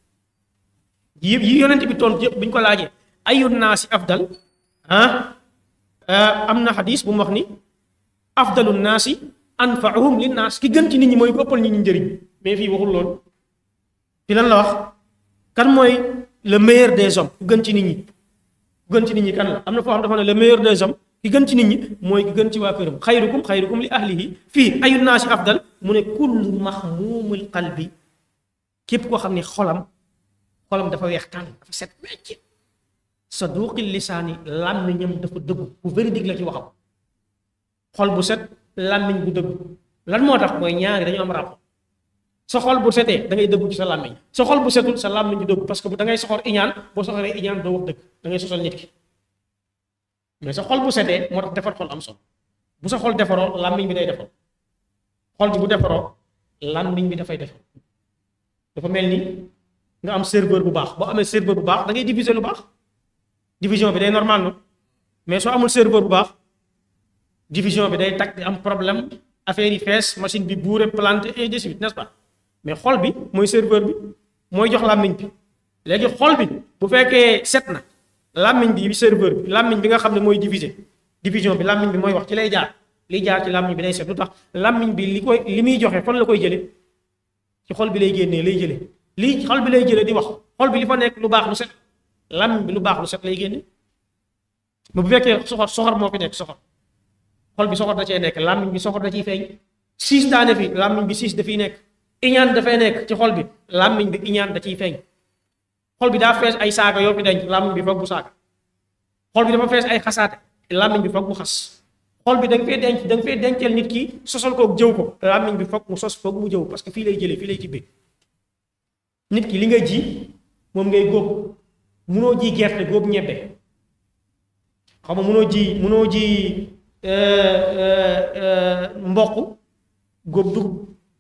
yi yi yonent bi tontu yëpp bi ñu ko laajee ayu naasi afdal ah am na xadis bu mu wax ni afdalu naasi anfaahum linnaas ki gën ci nit ñi mooy ko ëppal nit ñi njëriñ mais fii waxul loolu fi lan la wax kan mooy le meilleur des hommes ku gën ci nit ñi ku gën ci nit ñi kan la am na foo xam dafa ne le meilleur des hommes ki gën ci nit ñi mooy ki gën ci waa këram xayrukum xayrukum li ahlihi fii ayu naasi afdal mu ne kullu maxmuumul qalbi képp koo xam ne xolam xolam dafa weex tànn dafa set wecc saduqil lisaani làmmiñam dafa dëggu bu véridique la ci waxam xol bu set làmmiñ bu dëggu lan moo tax mooy ñaari dañu am rapport sa xol bu setee da ngay dëggu ci sa làmmiñ sa xol bu setul sa làmmiñ du dëggu parce que bu da ngay soxor iñaan boo soxoree iñaan doo wax dëgg da ngay sosal nit ki mais sa xol bu setee moo tax defar xol am solo bu sa xol defaroo làmmiñ bi day defar xol bi bu defaroo làmmiñ bi dafay defar dafa mel ni nga am serveur bu baax boo amee serveur bu baax da ngay diviser lu baax division bi day normal no mais soo amul serveur bu baax division bi day tag di am problème affaire yi fees machine bi buure planté et de suite n'est-ce pas mais xol bi mooy serveur bi mooy jox làmmiñ bi léegi xol bi bu fekkee set na làmmiñ bi serveur bi làmmiñ bi nga xam ne mooy diviser division bi làmmiñ bi mooy wax ci lay jaar liy jaar ci làmmiñ bi day set lu tax làmmiñ bi li koy li muy joxe fan la koy jële ci xol bi lay génnee lay jële lii xol bi lay jële di wax xol bi li fa nekk lu baax lu set làmmiñ bi lu baax lu set lay génne mais bu fekkee soxor soxor moo fi nekk soxor xol bi soxor da cee nekk làmmiñ bi soxor da ciy feeñ siis daane fi làmmiñ bi siis dafiy nekk iñaan dafay nekk ci xol bi làmmiñ bi iñaan da ciy feeñ xol bi daa fees ay saaga yoo fi denc làmmiñ bi foog bu saaga xol bi dafa fees ay xasaate làmmiñ bi foog bu xas xol bi da nga fee denc da nga fee denceel nit ki sosal koog jëw ko làmmiñ bi foog mu sos foog mu jëw parce que fii lay jëlee fii lay tibbee nit ki li nga ji moom ngay góob munoo ji gerte góob ñebbe xam nga munoo ji munoo ji mboq góob dugub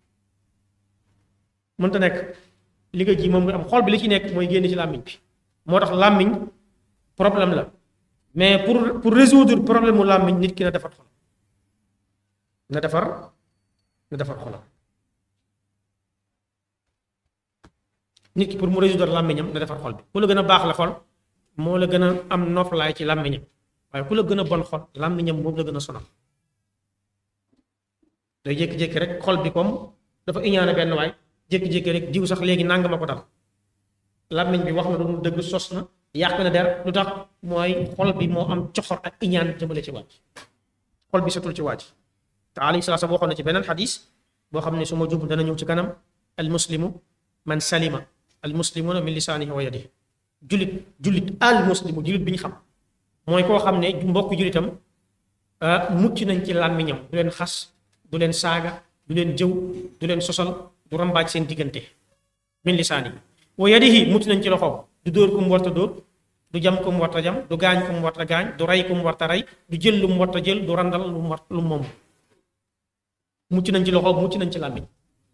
mënta nekk li nga ji moom nga am xol bi li ci nekk mooy génn ci làmmiñ bi moo tax làmmiñ problème la mais pour pour résoudre problème mu làmmiñ nit ki na defar xol na defar na defar xolam nit ki pour mu résoudre làmmiñam na defar xol bi ku la gën a baax la xol moo la gën a am noflaay ci làmmiñam waaye ku la gën a bon xol làmmiñam moom la gën a sonal day jékki-jékki rek xol bi comme dafa iñaane benn waay jékki-jékki rek diw sax léegi nanga ma ko dal làmmiñ bi wax na lu dëgg sos na yàq na der lu tax mooy xol bi moo am coxor ak iñaan jëmale ci waaj xol bi setul ci waaj te alayhi salaam waxoon na ci beneen xadis boo xam ne su ma jub dana ñëw ci kanam al muslimu man salima al muslimuna min lisaanihi wa yadihi jullit jullit al muslimu jullit bi ñu xam mooy koo xam ne mbokk jullitam mucc nañ ci làmmiñam du leen xas du leen saaga du leen jëw du leen sosal du rambaaj seen diggante min lisaani wa yadihi mucc nañ ci loxoom du dóor ku mu warta dóor du jam ku mu warta jam du gaañ ku mu warta gaañ du rey ku mu warta rey du jël lu mu warta jël du randal lu mu war lu mu moom mucc nañ ci loxoom mucc nañ ci làmmiñ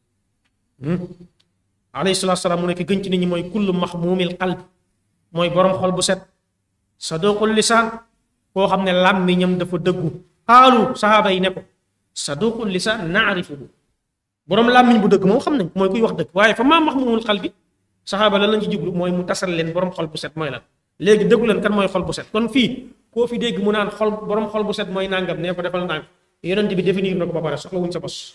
alayhi salaatu salaam mu nekk gën ci nit ñi mooy kullu maxmuumil qalb mooy borom xol bu set saduqul lisaan koo xam ne làmmiñam dafa dëggu xaalu saxaaba yi ne ko saduqul lisaan naarifuhu borom làmmiñ bu dëgg moom xam nañ mooy kuy wax dëgg waaye fa maa maxmuumul qalbi saxaaba lan lañ ci jublu mooy mu tasal leen borom xol bu set mooy lan léegi dëggu leen kan mooy xol bu set kon fii koo fi dégg mu naan xol borom xol bu set mooy nangam nee ko defal nang yonent bi définir na ko ba pare soxla wuñ sa bos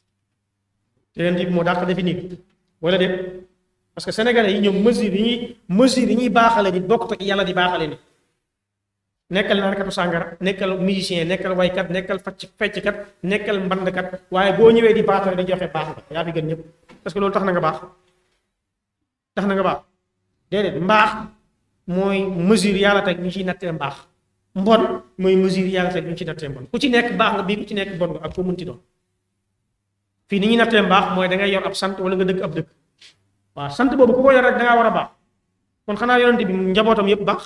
yonent bi moo dàq définir wala déet parce que sénégalais yi ñoom mesure yi ñuy mesure yi ñuy baaxale nit bokk ak yàlla di baaxale nit nekkal naankatu sàngara nekkal musicien nekkal waykat nekkal facc fecckat nekkal mbandkat waaye boo ñëwee di baaxale di joxe baax nga yaa fi gën ñëpp parce que loolu tax na nga baax tax na nga baax déedéet mbaax mooy mesure yàlla teg ñu ciy nattee mbaax mbon mooy mesure yàlla teg ñu ci nattee mbon ku ci nekk baax nga bii ku ci nekk bon nga ak foo mënti doon fii ni ñuy nattee mbaax mooy da ngay yor ab sant wala nga dëkk ab dëkk waaw sant boobu ku ko yor rek da ngaa war a baax kon xanaa yonente bi njabootam yëpp baax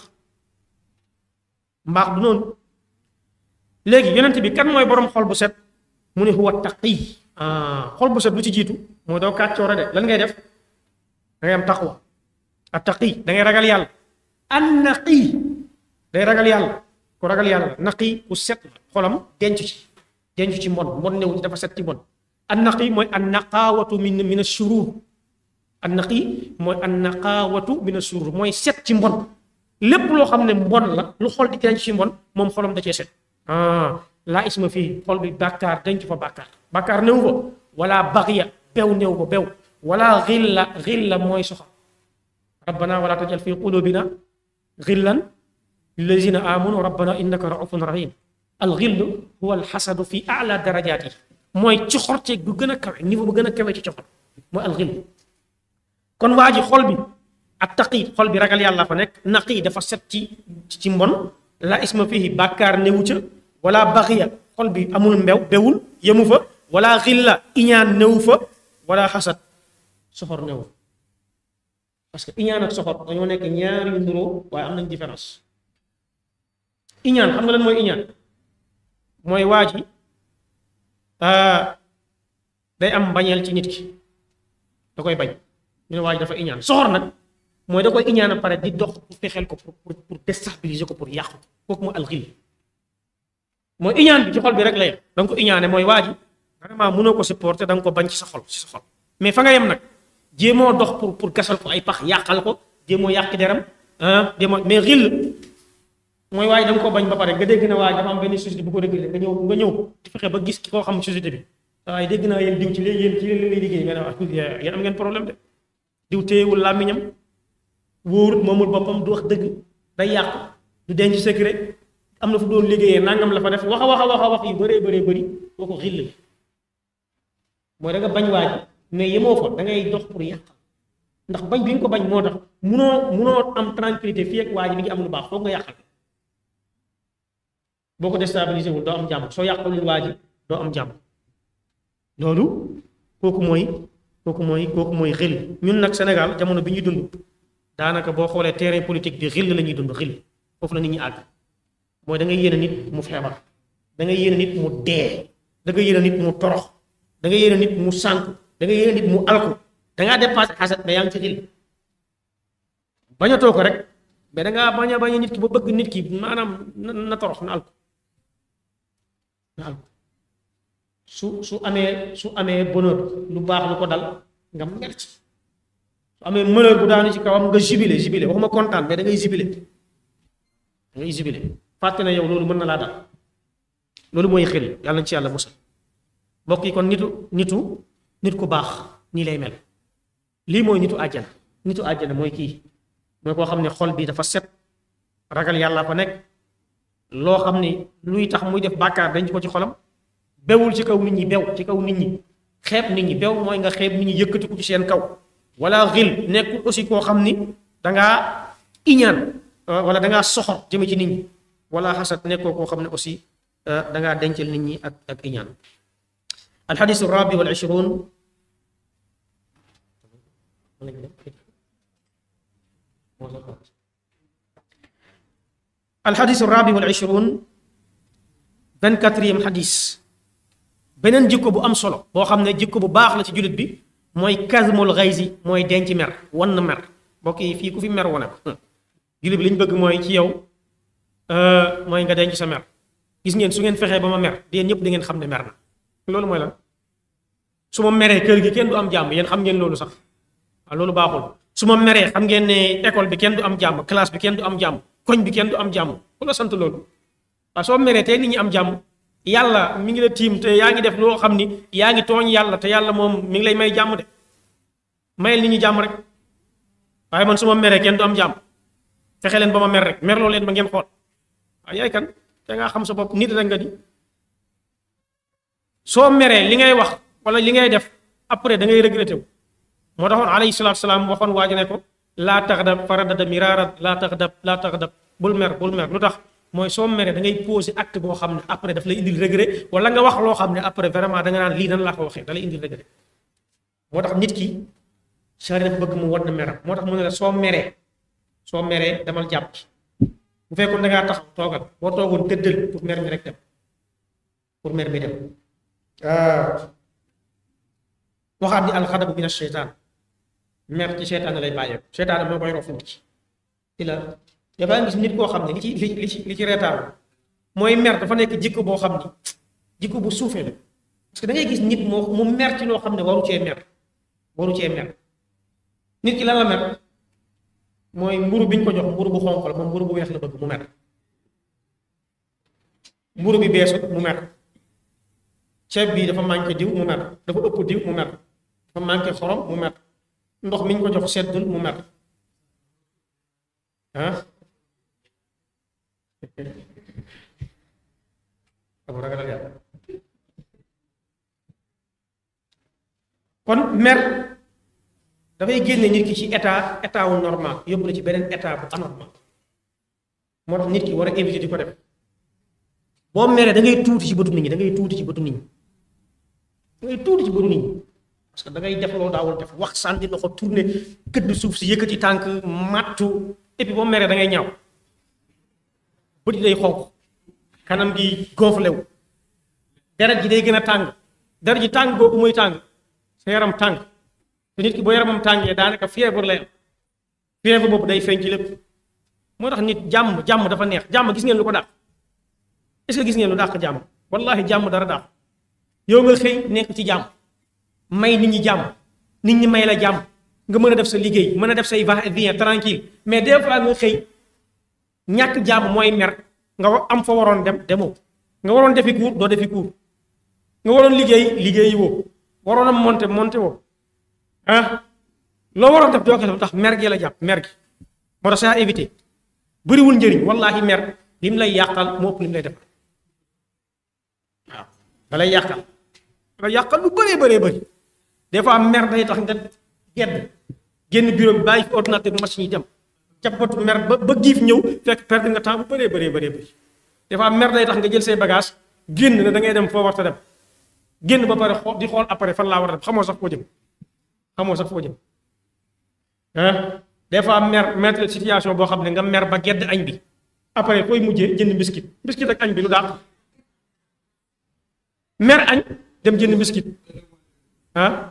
mbaax du noonu léegi yonente bi kan mooy borom xol bu set mu ne huwa taqi xol bu set lu ci jiitu mooy doo kàccoore de lan ngay def da ngay am taqwa a taqi da ngay ragal yàlla an naqi day ragal yàlla ku ragal yàlla naqi ku set xolam denc ci denc ci mbon mbon newu ci dafa set ci mbon an naqi mooy an naqaawatu min min ashurur an naqi mooy an naqaawatu min ashurur mooy set ci mbon lépp loo xam ne mbon la lu xol di denc ci mbon moom xolam da cee set ah laa isma fii xol bi bàkkaar denc fa bàkkaar bàkkaar néew fa wala baxiya bew néew fa bew wala xilla xilla mooy soxal rabbana wala tajal fi qulubina xillan lillazina amanu rabbana innaka raufun rahim al xill huwa al xasadu fi ala darajaat yi mooy ci xorteeg bu gën a kawe niveau bu gën a kawe ci coxor mooy al xill kon waa ji xol bi ak taqi xol bi ragal yàlla fa nekk naqi dafa set ci ci mbon la isma fihi bàkkaar newu ca wala baxiya xol bi amul mbew bewul yemu fa wala xilla iñaan newu fa wala xasad soxor newu parce que iñaan ak soxor dañoo nekk ñaar yu nduroo waaye am nañ différence iñaan xam nga lan mooy iñaan mooy waa ji day am mbañeel ci nit ki da koy bañ ñu ne waa ji dafa iñaan soxor nag mooy da koy iñaan a pare di dox pour fexeel ko pour pour déstabiliser ko pour yàqu kooku mooy alxil mooy iñaan bi ci xol bi rek la yem da nga ko iñaane mooy waa ji vraiment mënoo ko supporter da nga ko bañ ci sa xol ci sa xol mais fa nga yem nag jéemoo dox pour pour gasal ko ay pax yàqal ko jéemoo yàq deram ah jéemoo mais xil mooy waa ji da nga ko bañ ba pare nga dégg na waa ji dafa am benn société bu ko réglé nga ñëw nga ñëw di fexe ba gis ki koo xam société bi waaye dégg naa yéen diw ci léegi yéen ci leen lay liggéey nga ne waa yéen am ngeen problème de diw téyewul làmmiñam wóorut moomul boppam du wax dëgg day yàq du denc secret am na fu doon liggéeyee nangam la fa def wax a wax a wax a wax yu bëree bëree bëri boo ko xill mooy da nga bañ waaj mais yemoo fa da ngay dox pour yàq ndax bañ bi nga ko bañ moo tax munoo munoo am tranquillité fii ak waa ji mi ngi am lu baax foog nga yàqal boo ko déstabilisé wul doo am jàmm soo yàqalul waa ji doo am jàmm loolu kooku mooy kooku mooy kooku mooy xil ñun nag Sénégal jamono bi ñuy dund daanaka boo xoolee terrain politique bi xil la ñuy dund xil foofu la nit ñi àgg mooy da ngay yéene nit mu feebar da ngay yéene nit mu dee da ngay yéene nit mu torox da ngay yéene nit mu sànku da ngay yéene nit mu alku da ngaa dépassé xasat mais yaa ngi ci xil bañatoo ko rek mais da ngaa bañ a bañ a nit ki ba bëgg nit ki maanaam na na torox na alku na alku su su amee su amee bonheur lu baax lu ko dal nga mer ci su amee malheur bu daanu ci kawam nga jubilé jubilé waxuma kontaan mais da ngay jubilé da ngay jubilé fàtte na yow loolu mën na laa dal loolu mooy xel yàlla na ci yàlla musal mbokk yi kon nitu nitu nit ku baax nii lay mel lii mooy nitu àjjana nitu àjjana mooy kii mooy koo xam ne xol bi dafa set ragal yàlla fa nekk loo xam ne luy tax muy def bàkkaar dañ ko ci xolam bewul ci kaw nit ñi bew ci kaw nit ñi xeeb nit ñi bew mooy nga xeeb nit ñi yëkkati ko ci seen kaw wala xil nekkul aussi koo xam ni dangaa iñaan wala dangaa soxor jëme ci nit ñi wala xasat nekkoo koo xam ne aussi dangaa dencal nit ñi ak ak iñaan alxadis rabi wal ishrun alxadis rabi wal ishrun vingt quatrième xadis beneen jikko bu am solo boo xam ne jikko bu baax la ci jullit bi mooy kazmul xaysi mooy denc mer wan na mer mbokk yi fii ku fi mer wane ko jullit bi li ñu bëgg mooy ci yow mooy nga denc sa mer gis ngeen su ngeen fexee ba ma mer yéen ñëpp da ngeen xam ne mer na loolu mooy lan su ma meree kër gi kenn du am jàmm yéen xam ngeen loolu sax waaw loolu baaxul su ma meree xam ngeen ne école bi kenn du am jàmm classe bi kenn du am jàmm koñ bi kenn du am jàmm ku la sant loolu waaw soo meree tey nit ñi am jàmm yàlla mi ngi la tiim te yaa ngi def loo xam ni yaa ngi tooñ yàlla te yàlla moom mi ngi lay may jàmm de mayel nit ñi jàmm rek waaye man su ma meree kenn du am jàmm fexe leen ba ma mer rek merloo leen ba ngeen xool waaw yaay kan te ngaa xam sa bopp nit rek nga di soo meree li ngay wax wala li ngay def après da ngay regretté wu moo taxoon alayhi salaatu salaam waxoon waaji ne ko laa taxdab faradada miraarat laa taxdab laa taxdab bul mer bul mer lu tax mooy soo meree da ngay posé acte boo xam ne après daf lay indil regret wala nga wax loo xam ne après vraiment da nga naan lii nan laa ko waxee da lay indil regret moo tax nit ki sari dafa bëgg mu wan na meram moo tax mu ne la soo meree soo meree demal jàpp bu fekkoon da ngaa taxaw toogal boo toogoon tëddal pour mer mi rek dem pour mer mi dem waxaat ni alxadabu min asheytaan mer ci seytaan lay bàyyeeku seytaan moo koy rof nit ci ci la dafaa gis nit koo xam ne li ci li ci li ci reetaan mooy mer dafa nekk jikko boo xam ni jikko bu suufee la parce que da ngay gis nit moo mu mer ci loo xam ne waru cee mer waru cee mer nit ki lan la mer mooy mburu bi ñu ko jox mburu bu xonq la moom mburu bu weex la bëgg mu mer mburu bi beesut mu mer ceeb bi dafa manqué diw mu mer dafa ëpp diw mu mer dafa manqué xorom mu mer ndox mi ñu ko jox seddul mu mer ah abu ragal yàlla kon mer dafay génne nit ki ci état état wu normal yóbbu la ci beneen état bu anormal moo tax nit ki war a éviter di ko def boo meree da ngay tuuti ci bëtu nit ñi da ngay tuuti ci bëtu nit ñi da ngay tuuti ci bëtu nit ñi parce que da ngay def loolu daawul def wax sànni loxo tourné këdd suuf si yëkkati tànk màttu et puis boo meree da ngay ñaaw bët yi day xonq kanam gi gonflé wu deret ji day gën a tàng deret ji tàng boobu muy tàng sa yaram tàng te nit ki boo yaramam tàngee daanaka fièvre lay am fièvre boobu day feeñ ci lépp moo tax nit jàmm jàmm dafa neex jàmm gis ngeen lu ko dàq est-ce que gis ngeen lu dàq jàmm wallahi jàmm dara dàq yow nga xëy nekk ci jàmm may nit ñi jàmm nit ñi may la jàmm nga mën a def sa liggéey mën a def say va-et-vient tranquille mais des fois nga xëy ñàkk jàmm mooy mer nga am fa waroon dem demoo nga waroon defi cours doo defi cours nga waroon liggéey liggéeyi woo waroon a monter monter woo ah loo waroon def doo ko def tax mer gi la jàpp mer gi moo tax saa éviter bëriwul njëriñ wallahi mer lim lay yàqal moo ëpp lim lay def waaw da lay yàqal da lay yàqal lu bëree bëree bëri des fois mer day tax nga gedd génn bureau bi bàyyi fi ordinateur bi machine yi dem cappatu mer ba ba giif ñëw fekk perdre nga temps bu bëree bëree bëree bëri des fois mer day tax nga jël say bagage génn ne da ngay dem foo warta dem génn ba pare xool di xool après fan laa war a dem xamoo sax foo jëm xamoo sax foo jëm ah des fois mer mettre situation boo xam ne nga mer ba gedd añ bi après fooy mujjee jënd biscuit biscuit ak añ bi lu daax mer añ dem jënd biscuit ah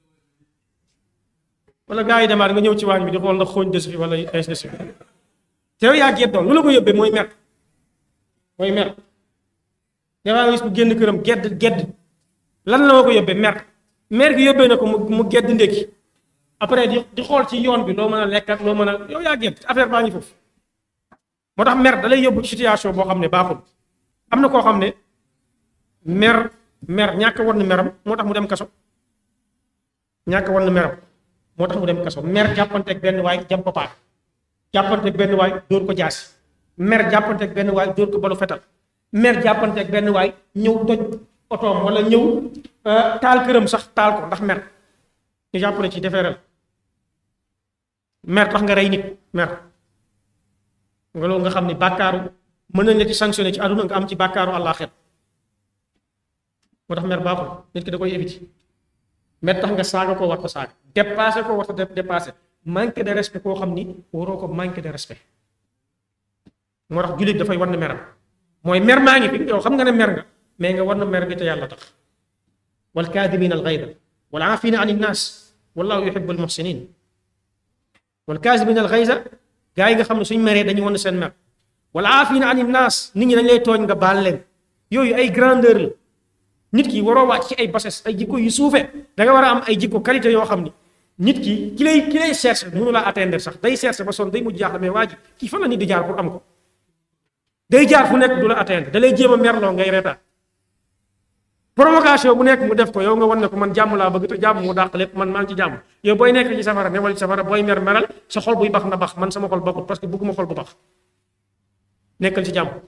wala gars yi demaat nga ñëw ci waañ bi di xool ndax xooñ des fi wala ainsi de suite te yow yaa geddoon lu la ko yóbbee mooy mer mooy mer dafaa nga gis bu génn këram gedd gedd lan la ma ko yóbbee mer mer gi yóbbee na ko mu mu gedd ndékki après di di xool ci yoon bi loo mën a lekk ak loo mën a yow yaa gedd affaire baa ngi foofu moo tax mer da lay yóbbu ci situation boo xam ne baaxul am na koo xam ne mer mer ñàkk war na meram moo tax mu dem kaso ñàkk war na meram moo tax mu dem kaso mer jàppanteeg benn waay jam ko paak jàppanteeg benn waay dóor ko jaasi mer jàppanteeg benn waay dóor ko balu fetal mer jàppanteeg benn waay ñëw toj otoom wala ñëw taal këram sax taal ko ndax mer ñu jàppale ci defeeral mer tax nga rey nit mer nga loolu nga xam ne bàkkaaru mën nañ la ci sanctionné ci àdduna nga am ci bàkkaaru àllaaxira moo tax mer baaxul nit ki da koy éviter mer tax nga saaga ko war ko saaga dépassé ko war ko dépassé manque de respect koo xam ni waroo ko manque de respect moo tax jullit dafay war na meram mooy mer maa ngi fi yow xam nga ne mer nga mais nga war na mer bi te yàlla tax wal kaadimina al gayda wal aafina an innaas wallahu yuhibbu al muhsinin wal kaadimina al gayda gaa yi nga xam ne suñ meree dañuy wan seen mer wal aafina an innaas nit ñi dañ lay tooñ nga baal leen yooyu ay grandeur la nit ki waroo wàcc ci ay bases ay jikko yu suufe da nga war a am ay jikko qualité yoo xam ni nit ki ki lay ki lay cherche mënu laa atteindre sax day cherche ba sonn day mujj jaaxle mais waa ji kii fan la nit di jaar pour am ko day jaar fu nekk du la atteindre da lay jéem a merloo ngay reetaan provocation bu nekk mu def ko yow nga wan ne ko man jàmm laa bëgg te jàmm mu dàq lépp man maa ngi ci jàmm yow booy nekk ci safara newal ci safara booy mer meral sa xol buy bax na bax man sama xol baxut parce que bëgguma xol bu bax nekkal ci jàmm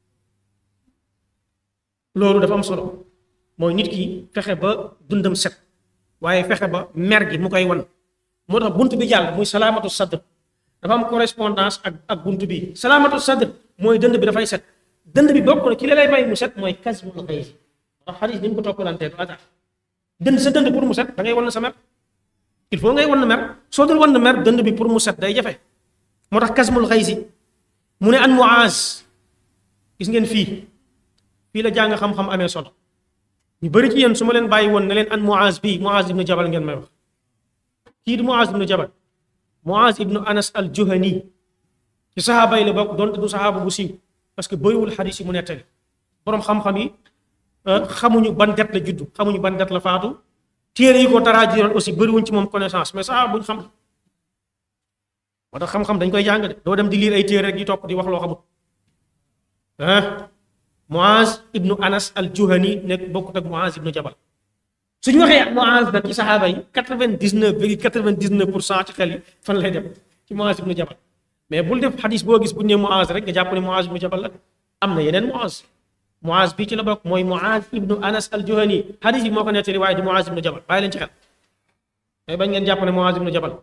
loolu dafa am solo mooy nit ki fexe ba dundam set waaye fexe ba mer gi mu koy wan moo tax bunt bi jàll muy salaamatu sadr dafa am correspondance ak ak bunt bi salaamatu sadr mooy dënd bi dafay set dënd bi bokk na ci li lay may mu set mooy kasbul xayri ndax xadis ni mu ko toppalantee du hasard dënd sa dënd pour mu set da ngay wan sa mer il faut ngay wan mer soo dul wan mer dënd bi pour mu set day jafe moo tax kasbul xaysi mu ne an muaz gis ngeen fii fii la jàng xam-xam amee solo ñu bëri ci yéen su ma leen bàyyi woon ne leen an muaz bii muaz ibnu jabal ngeen may wax kii di muaz ibnu jabal muaz ibnu anas al juhani ci saxaaba yi la bokk donte du saxaaba bu siiw parce que bëriwul xadis yi mu nettali borom xam-xam yi xamuñu ban det la juddu xamuñu ban det la faatu téere yi ko taraajiroon aussi bëriwuñ ci moom connaissance mais saxaaba buñ xam moo tax xam-xam dañ koy jàng de doo dem di liir ay téere rek di topp di wax loo xamut ah Muaz ibnu Anas al Juhani nekk bokkut ak Muaz ibnu Jabal suñu waxee Muaz nag ci saxaaba yi quatre-vingt-dix-neuf virgule quatre-vingt-dix-neuf pour cent ci xel yi fan lay dem ci Muaz ibnu Jabal mais bul def xadis boo gis bu ñu nee Muaz rek nga jàpp ne Muaz ibnu Jabal la am na yeneen Muaz Muaz bii ci la bokk mooy Muaz ibnu Anas al Juhani xadis yi moo ko nettali waaye du Muaz ibnu Jabal bàyyi leen ci xel mais bañ ngeen jàpp ne Muaz ibnu Jabal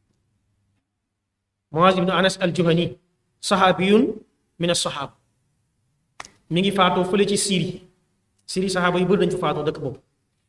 Muaz ibnu Anas al Juhani saxaabiyun min as-saxaaba mi ngi faatoo fële ci Syrie Syrie saxaaba yu bëri dañ fa faatoo dëkk boobu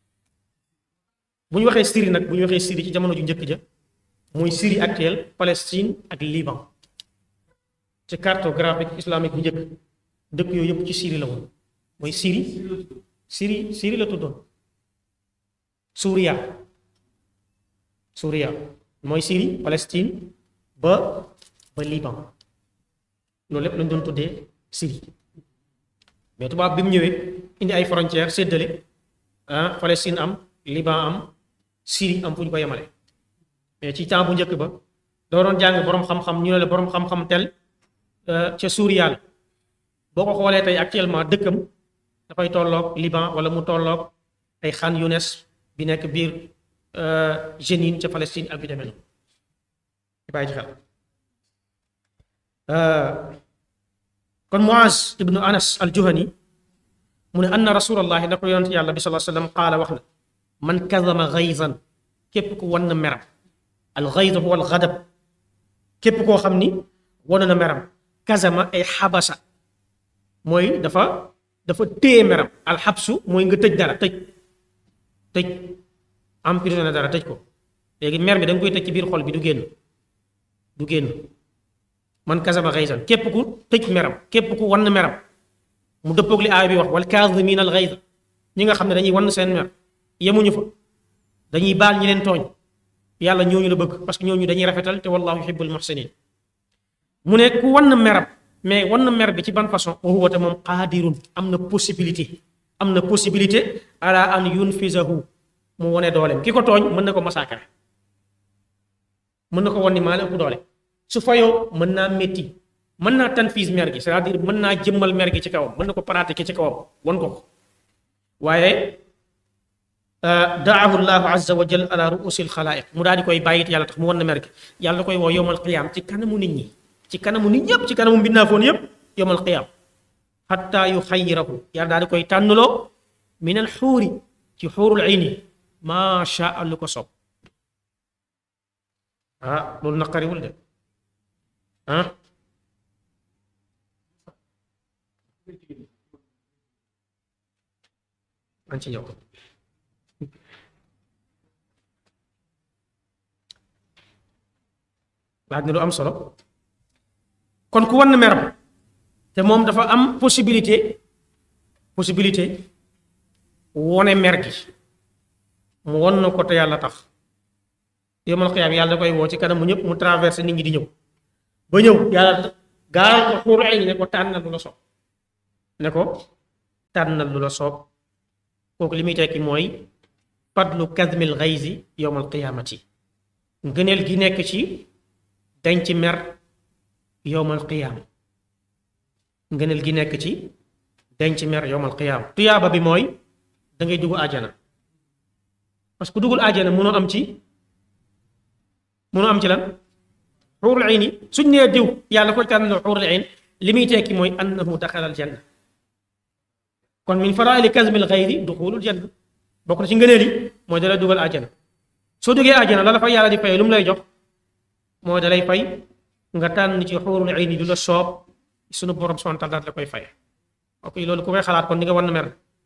bu ñu waxee Syrie nag bu ñu waxee Syrie ci jamono ju njëkk ja muy Syrie actuelle Palestine ak Liban ci cartographique islamique bu njëkk dëkk yooyu yëpp ci Syrie la woon mooy Syrie Syrie Syrie la tuddoon Suuriya Suuriya mooy Syrie Palestine ba ba Liban loolu lépp lañ doon tuddee Syrie mais tubaab bi mu ñëwee indi ay frontières séddale ah Palestine am Liban am Syrie am fu ñu ko yemale mais ci temps bu njëkk ba doo doon jàng borom xam-xam ñu ne la borom xam-xam tel ca Suuriya la boo ko xoolee tey actuellement dëkkam dafay tolloog Liban wala mu tolloog ay Khan Younes bi nekk biir Jenin ca Palestine ak bi demee noonu ci bàyyi ci xel kon Muaz ibnu Anas al Juhani mu ne anna rasulallahi na ko yonent yàlla bi sallallahu alayhi wasallam qaala wax na man kadama gayzan képp ku wan na meram al gayz huwa al gadab képp koo xam ni wan na meram kazama ay xabasa mooy dafa dafa téye meram al xabsu mooy nga tëj dara tëj tëj emprisonné dara tëj ko léegi mer bi da nga koy tëj ci biir xol bi du génn du génn man kasaba xaysan képp ku tëj meram képp ku wann meram mu dëppoog li aay bi wax wal kaazimiina al xayza ñi nga xam ne dañuy wann seen mer yemuñu fa dañuy baal ñi leen tooñ yàlla ñooñu la bëgg parce que ñooñu dañuy rafetal te wallahu yuhibbul muhsinin mu ne ku wann meram mais wann mer bi ci ban façon wa huwa te moom qaadirun am na possibilité am na possibilité ala an yunfizahu mu wone dooleem ki ko tooñ mën na ko massacrer mën na ko wan ni maa la ëpp doole su fayoo mën naa métti mën naa tanfiis mer gi c'est-à-dire mën naa jëmmal mer gi ci kawam mën na ko pratiquer ci kawam wan ko ko waaye daahu llahu azza wa jal ala ruusil xalaayiq mu daal di koy bàyyit yàlla tax mu wan na mer gi yàlla koy woo yowmal qiyaam ci kanamu nit ñi ci kanamu nit ñëpp ci kanamu mbindaafoon yëpp yowmal qiyaam xatta yu xayirahu yàlla daal di koy tànnloo min al xuuri ci xuurul ayni maa shaa lu ko sob ah loolu naqariwul de ah an ci ñëw laaj na lu am solo kon ku wan meram te moom dafa am possibilité possibilité wone mer gi mu won na ko te yàlla tax yawmal qiyaam yàlla da koy woo ci kanam mu ñëpp mu traversé nit ñi di ñëw ba ñëw yàlla gaaral ko xuuru ay ne ko tànnal lu la soob ne ko tànnal lu la soob kooku li muy tekki mooy fadlu kadmil xayzi yawmal qiyaamati ngëneel gi nekk ci dañ ci mer yowmal qiyaam ngëneel gi nekk ci dañ ci mer yowmal qiyaam tuyaaba bi mooy da ngay dugg àjjana parce que duggul àjjana mënoo am ci mënoo am ci lan xuurul ayn yi suñ nee diw yàlla ko tànn xuurul ayn li muy tekki mooy annahu daxala al janna kon min faraa'ili kazmil xayri duxulul janna bokk na ci ngëneel yi mooy dalay dugal àjjana soo duggee àjjana la la fa yàlla di fay lu mu lay jox moo dalay fay nga tànn ci xuurul ayni du la soob sunu borom subhaanahu wa taala la koy fay ok loolu ku koy xalaat kon di nga war na mer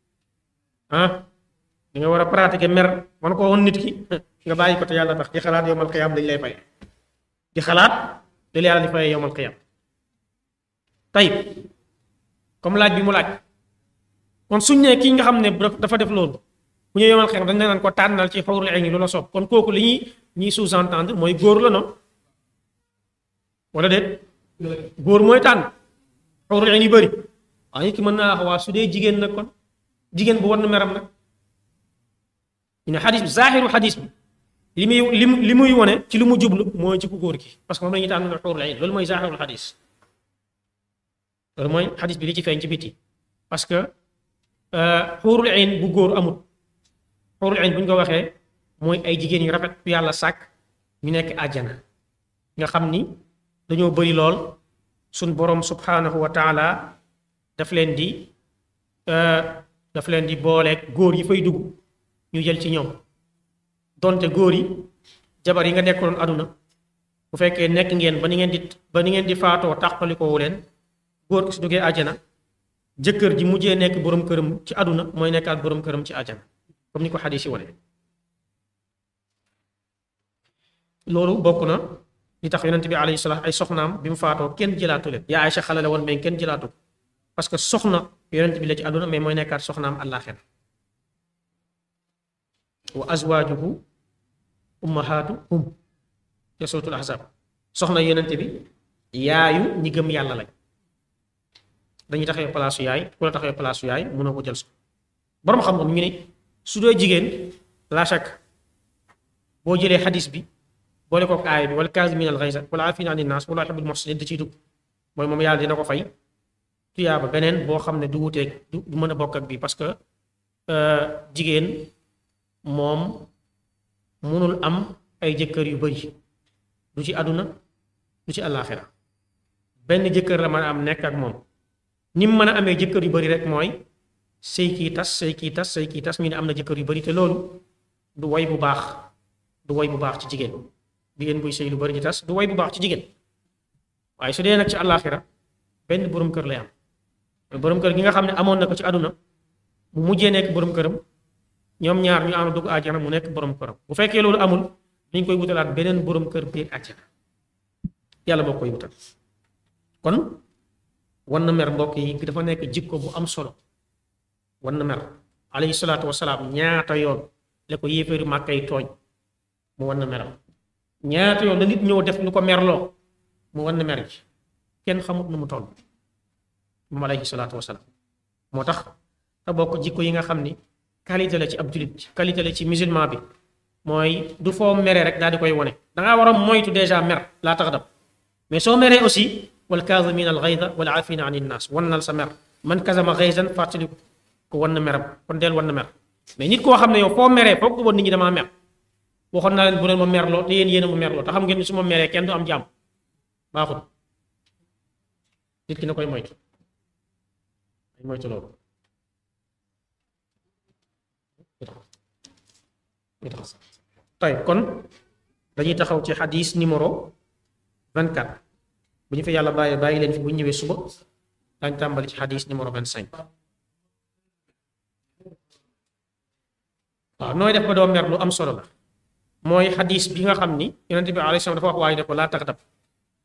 ah di nga war a pratiquer mer man ko woon nit ki nga bàyyi ko te yàlla tax di xalaat yowmal qiyaam dañ lay fay di xalaat li la yàlla di fayee yowmal qiyaam tey comme laaj bi mu laaj kon suñ ne kii nga xam ne dafa def loolu bu ñu yowmal qiyaam dañ naan ko tànnal ci xuurul ayni lu la soob kon kooku li ñuy ñuy sous-entendre mooy góor la noonu wala déet góor mooy tànn xuurul ayn yu bëri waaye nit ki mën naa wax waa su dee jigéen nag kon jigéen bu war na meram nag ñu ne xadis bi zaaxiru xadis bi li muy li li muy wone ci lu mu jublu mooy ci ku góor gi parce que moom la ñuy tànn xuurul ayn loolu mooy zaaxirul xadis loolu mooy xadis bi li ci feeñ ci biti parce que xuurul ayn bu góor amul xuurul ayn bu ñu ko waxee mooy ay jigéen yu rafet yàlla sàkk ñu nekk àjjana nga xam ni dañoo bëri lool suñ borom subhanahu wa taala daf leen di daf leen di booleeg góor yi fay dugg ñu jël ci ñoom donte góor yi jabar yi nga nekkoon aduna bu fekkee nekk ngeen ba ni ngeen di ba ni ngeen di faatoo tàqalikoowu leen góor ki su duggee àjjana jëkkër ji mujjee nekk borom këram ci aduna mooy nekkaat borom këram ci àjjana comme ni ko xadis yi wane loolu bokk na li tax yonent bi alayhi salaam ay soxnaam bi mu faatoo kenn jëlaatu leen yaa Aysa xale la woon mais kenn jëlaatu parce que soxna yonent bi la ci àdduna mais mooy nekkaat soxnaam àllaaxira wa azwaajuhu ummahaatuhum te suratul ahzab soxna yonent bi yaayu ñi gëm yàlla lañ dañuy taxawee palaasu yaay ku la taxawee palaasu yaay mënoo ko jël so borom xam-xam ñu ne su dee jigéen la chaque boo jëlee xadis bi boole kook aaya bi wala kaazimiina al-ghayza wala aafiina ani naas wala yuhibbul muhsiniin da ciy dugg mooy moom yàlla dina ko fay tuyaaba beneen boo xam ne du wuteeg du mën a bokk ak bi parce que jigéen moom mënul am ay jëkkër yu bari du ci àdduna du ci àllaaxira benn jëkkër la mën a am nekk ak moom ni mu mën a amee jëkkër yu bari rek mooy sëy kii tas sëy kii tas sëy kii tas ñu ne am na jëkkër yu bari te loolu du way bu baax du way bu baax ci jigéen jigéen buy sëy lu bari di tas du way bu baax ci jigéen waaye su dee nag ci àllaaxira benn borom kër lay am borom kër gi nga xam ne amoon na ko ci àdduna mu mujjee nekk borom këram ñoom ñaar ñu am dugg àjjana mu nekk borom këram bu fekkee loolu amul dañ koy wutalaat beneen borom kër biir àjjana yàlla moo koy wutal kon wan na mer mbokk yi dafa nekk jikko bu am solo wan na mer alayhi salaatu wasalaam ñaata yoon la ko yéeféeru màkka yi tooñ mu wan na meram ñaata yoon la nit ñëw def lu ko merloo mu wan na mer ji kenn xamut nu mu toll moom alayhi salaatu wasalaam moo tax te bokk jikko yi nga xam ni qualité la ci ab julit qualité la ci musulman bi mooy du foo meree rek daal di koy wone dangaa war a moytu déjà mer laa tax dab mais soo meree aussi wal kaazimiina al ghayza wal aafiina ani nnaas wannal sa mer man kazama ghayzan fàttali ko wan na meram kon deel wan na mer mais nit koo xam ne yow foo meree foog ko woon nit ñi damaa mer waxoon naa leen bu leen ma merloo te yéen yéen a ma merloo te xam ngeen ni su ma meree kenn du am jàmm baaxul nit ki na koy moytu ay moytu loolu tay kon dañuy taxaw ci xadis numéro 24 bu ñu fi yàlla bàyyi bàyyi leen fi bu ñu ñëwee suba dañ tàmbali ci xadis numéro 25 waaw nooy def ba doo mer lu am solo la mooy xadis bi nga xam ni yonente bi alayhi salaam dafa wax waaye ne ko laa tax dab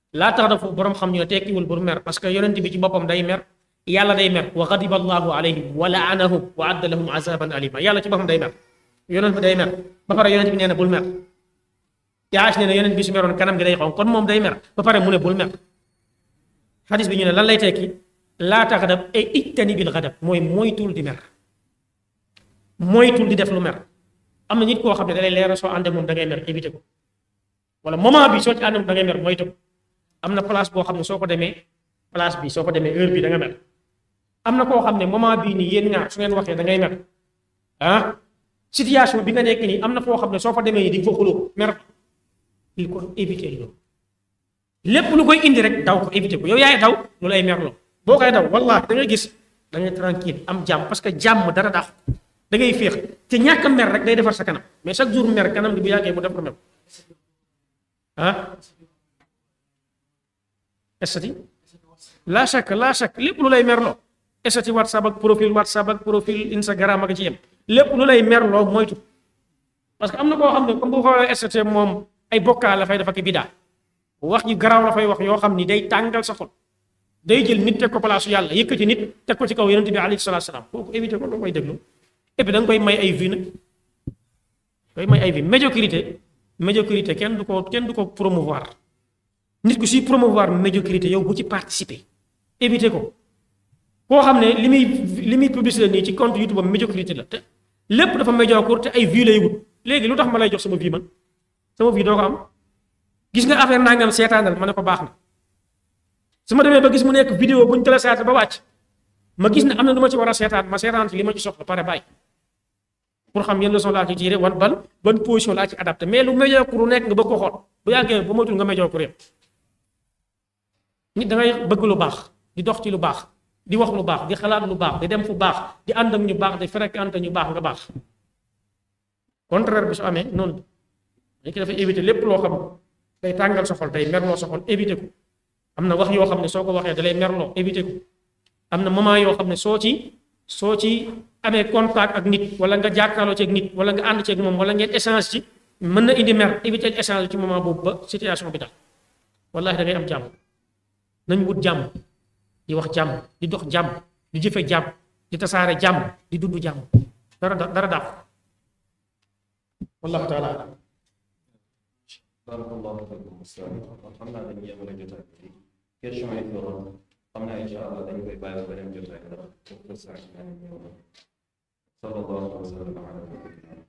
laa tax dafa borom xam ñu ne tekkiwul bur mer parce que yonent bi ci boppam day mer yàlla day mer wa ghadiba allahu alayhim wa la'anahum wa adda lahum azaban alima yàlla ci boppam day mer yonent bi day mer ba pare yonent bi nee na bul mer yaas nee na yonent bi su meroon kanam gi day xonq kon moom day mer ba pare mu ne bul mer xadis bi ñu ne lan lay tekki laa tax dab ay ijtani bil ghadab mooy moytul di mer moytul di def lu mer am na nit koo xam ne da lay leeral soo àndee moom da ngay mer éviter ko wala moment bi soo ci àndee moom da ngay mer moytu ko am na place boo xam ne soo ko demee place bi soo ko demee heure bi da nga mer am na koo xam ne moment bii nii yéen ñaar su ngeen waxee da ngay mer ah situation bi nga nekk nii am na foo xam ne soo fa demee nii di nga fa xuloo mer il ko éviter loolu lépp lu koy indi rek daw ko éviter ko yow yaay daw lu lay merloo boo koy daw wallahi da ngay gis da ngay tranquille am jàmm parce que jàmm dara daax da ngay féex te ñàkk a mer rek day defar sa kanam mais chaque jour mer kanam gi bu yàggee mu def ko mer ah estati laa chaque laa chaque lépp lu lay merloo estati whatsapp ak profil whatsapp ak profil instagram ak ci yem lépp lu lay merloo moytu parce que am na koo xam ne comme bu xoolee estati moom ay bokkaa la fay dafa ki bidaa wax yu garaaw la fay wax yoo xam ni day tàngal sa xol day jël nit teg ko place yàlla yëkkati nit teg ko ci kaw yonent bi alayhi salaatu salaam kooku éviter ko doo koy déglu et puis da nga koy may ay vie nag koy may ay vie médiocrité médiocrité kenn du ko kenn du ko promouvoir nit ku si promouvoir médiocrité yow bu ci participer éviter ko koo xam ne li muy li muy publicité nii ci compte YouTube am médiocrité la te lépp dafa médiocre te ay vie lay wut léegi lu tax ma lay jox sama vie man sama vie doo ko am gis nga affaire nangam seetaanal ma ne ko baax na su ma demee ba gis mu nekk vidéo bu ñu téléchargé ba wàcc ma gis ne am na lu ma ci war a seetaan ma seetaan ci li ma ci soxla pare bàyyi pour xam yenn leçon laa ci tiré wan ban ban position laa ci adapté mais lu médiocre lu nekk nga bëgg ko xool bu yàggee ba moytul nga médiocre yëpp nit da ngay bëgg lu baax di dox ci lu baax di wax lu baax di xalaat lu baax di dem fu baax di ànd ak ñu baax di fréquenté ñu baax nga baax contraire bi su amee noonu dañ ko dafay éviter lépp loo xam day tàngal sa xol day merloo sa xol éviter ko am na wax yoo xam ne soo ko waxee dalay merloo éviter ko am na moment yoo xam ne soo ci soo ci amee contact ak nit wala nga jàkkaarloo ci ak nit wala nga ànd ci ak moom wala ngeen échange ci mën na indi mer éviter échange ci moment boobu ba situation bi daal wallahi da ngay am jàmm nañ wut jàmm di wax jàmm di dox jàmm di jëfe jàmm di tasaare jàmm di dund jàmm dara dara daax wallahu taala alam barakallahu fikum ustaz xam naa dañu yemale jotaay bi question yi doon xam naa incha allah dañu koy bàyyi ba beneen jotaay ndax sallallahu alayhi wa sallam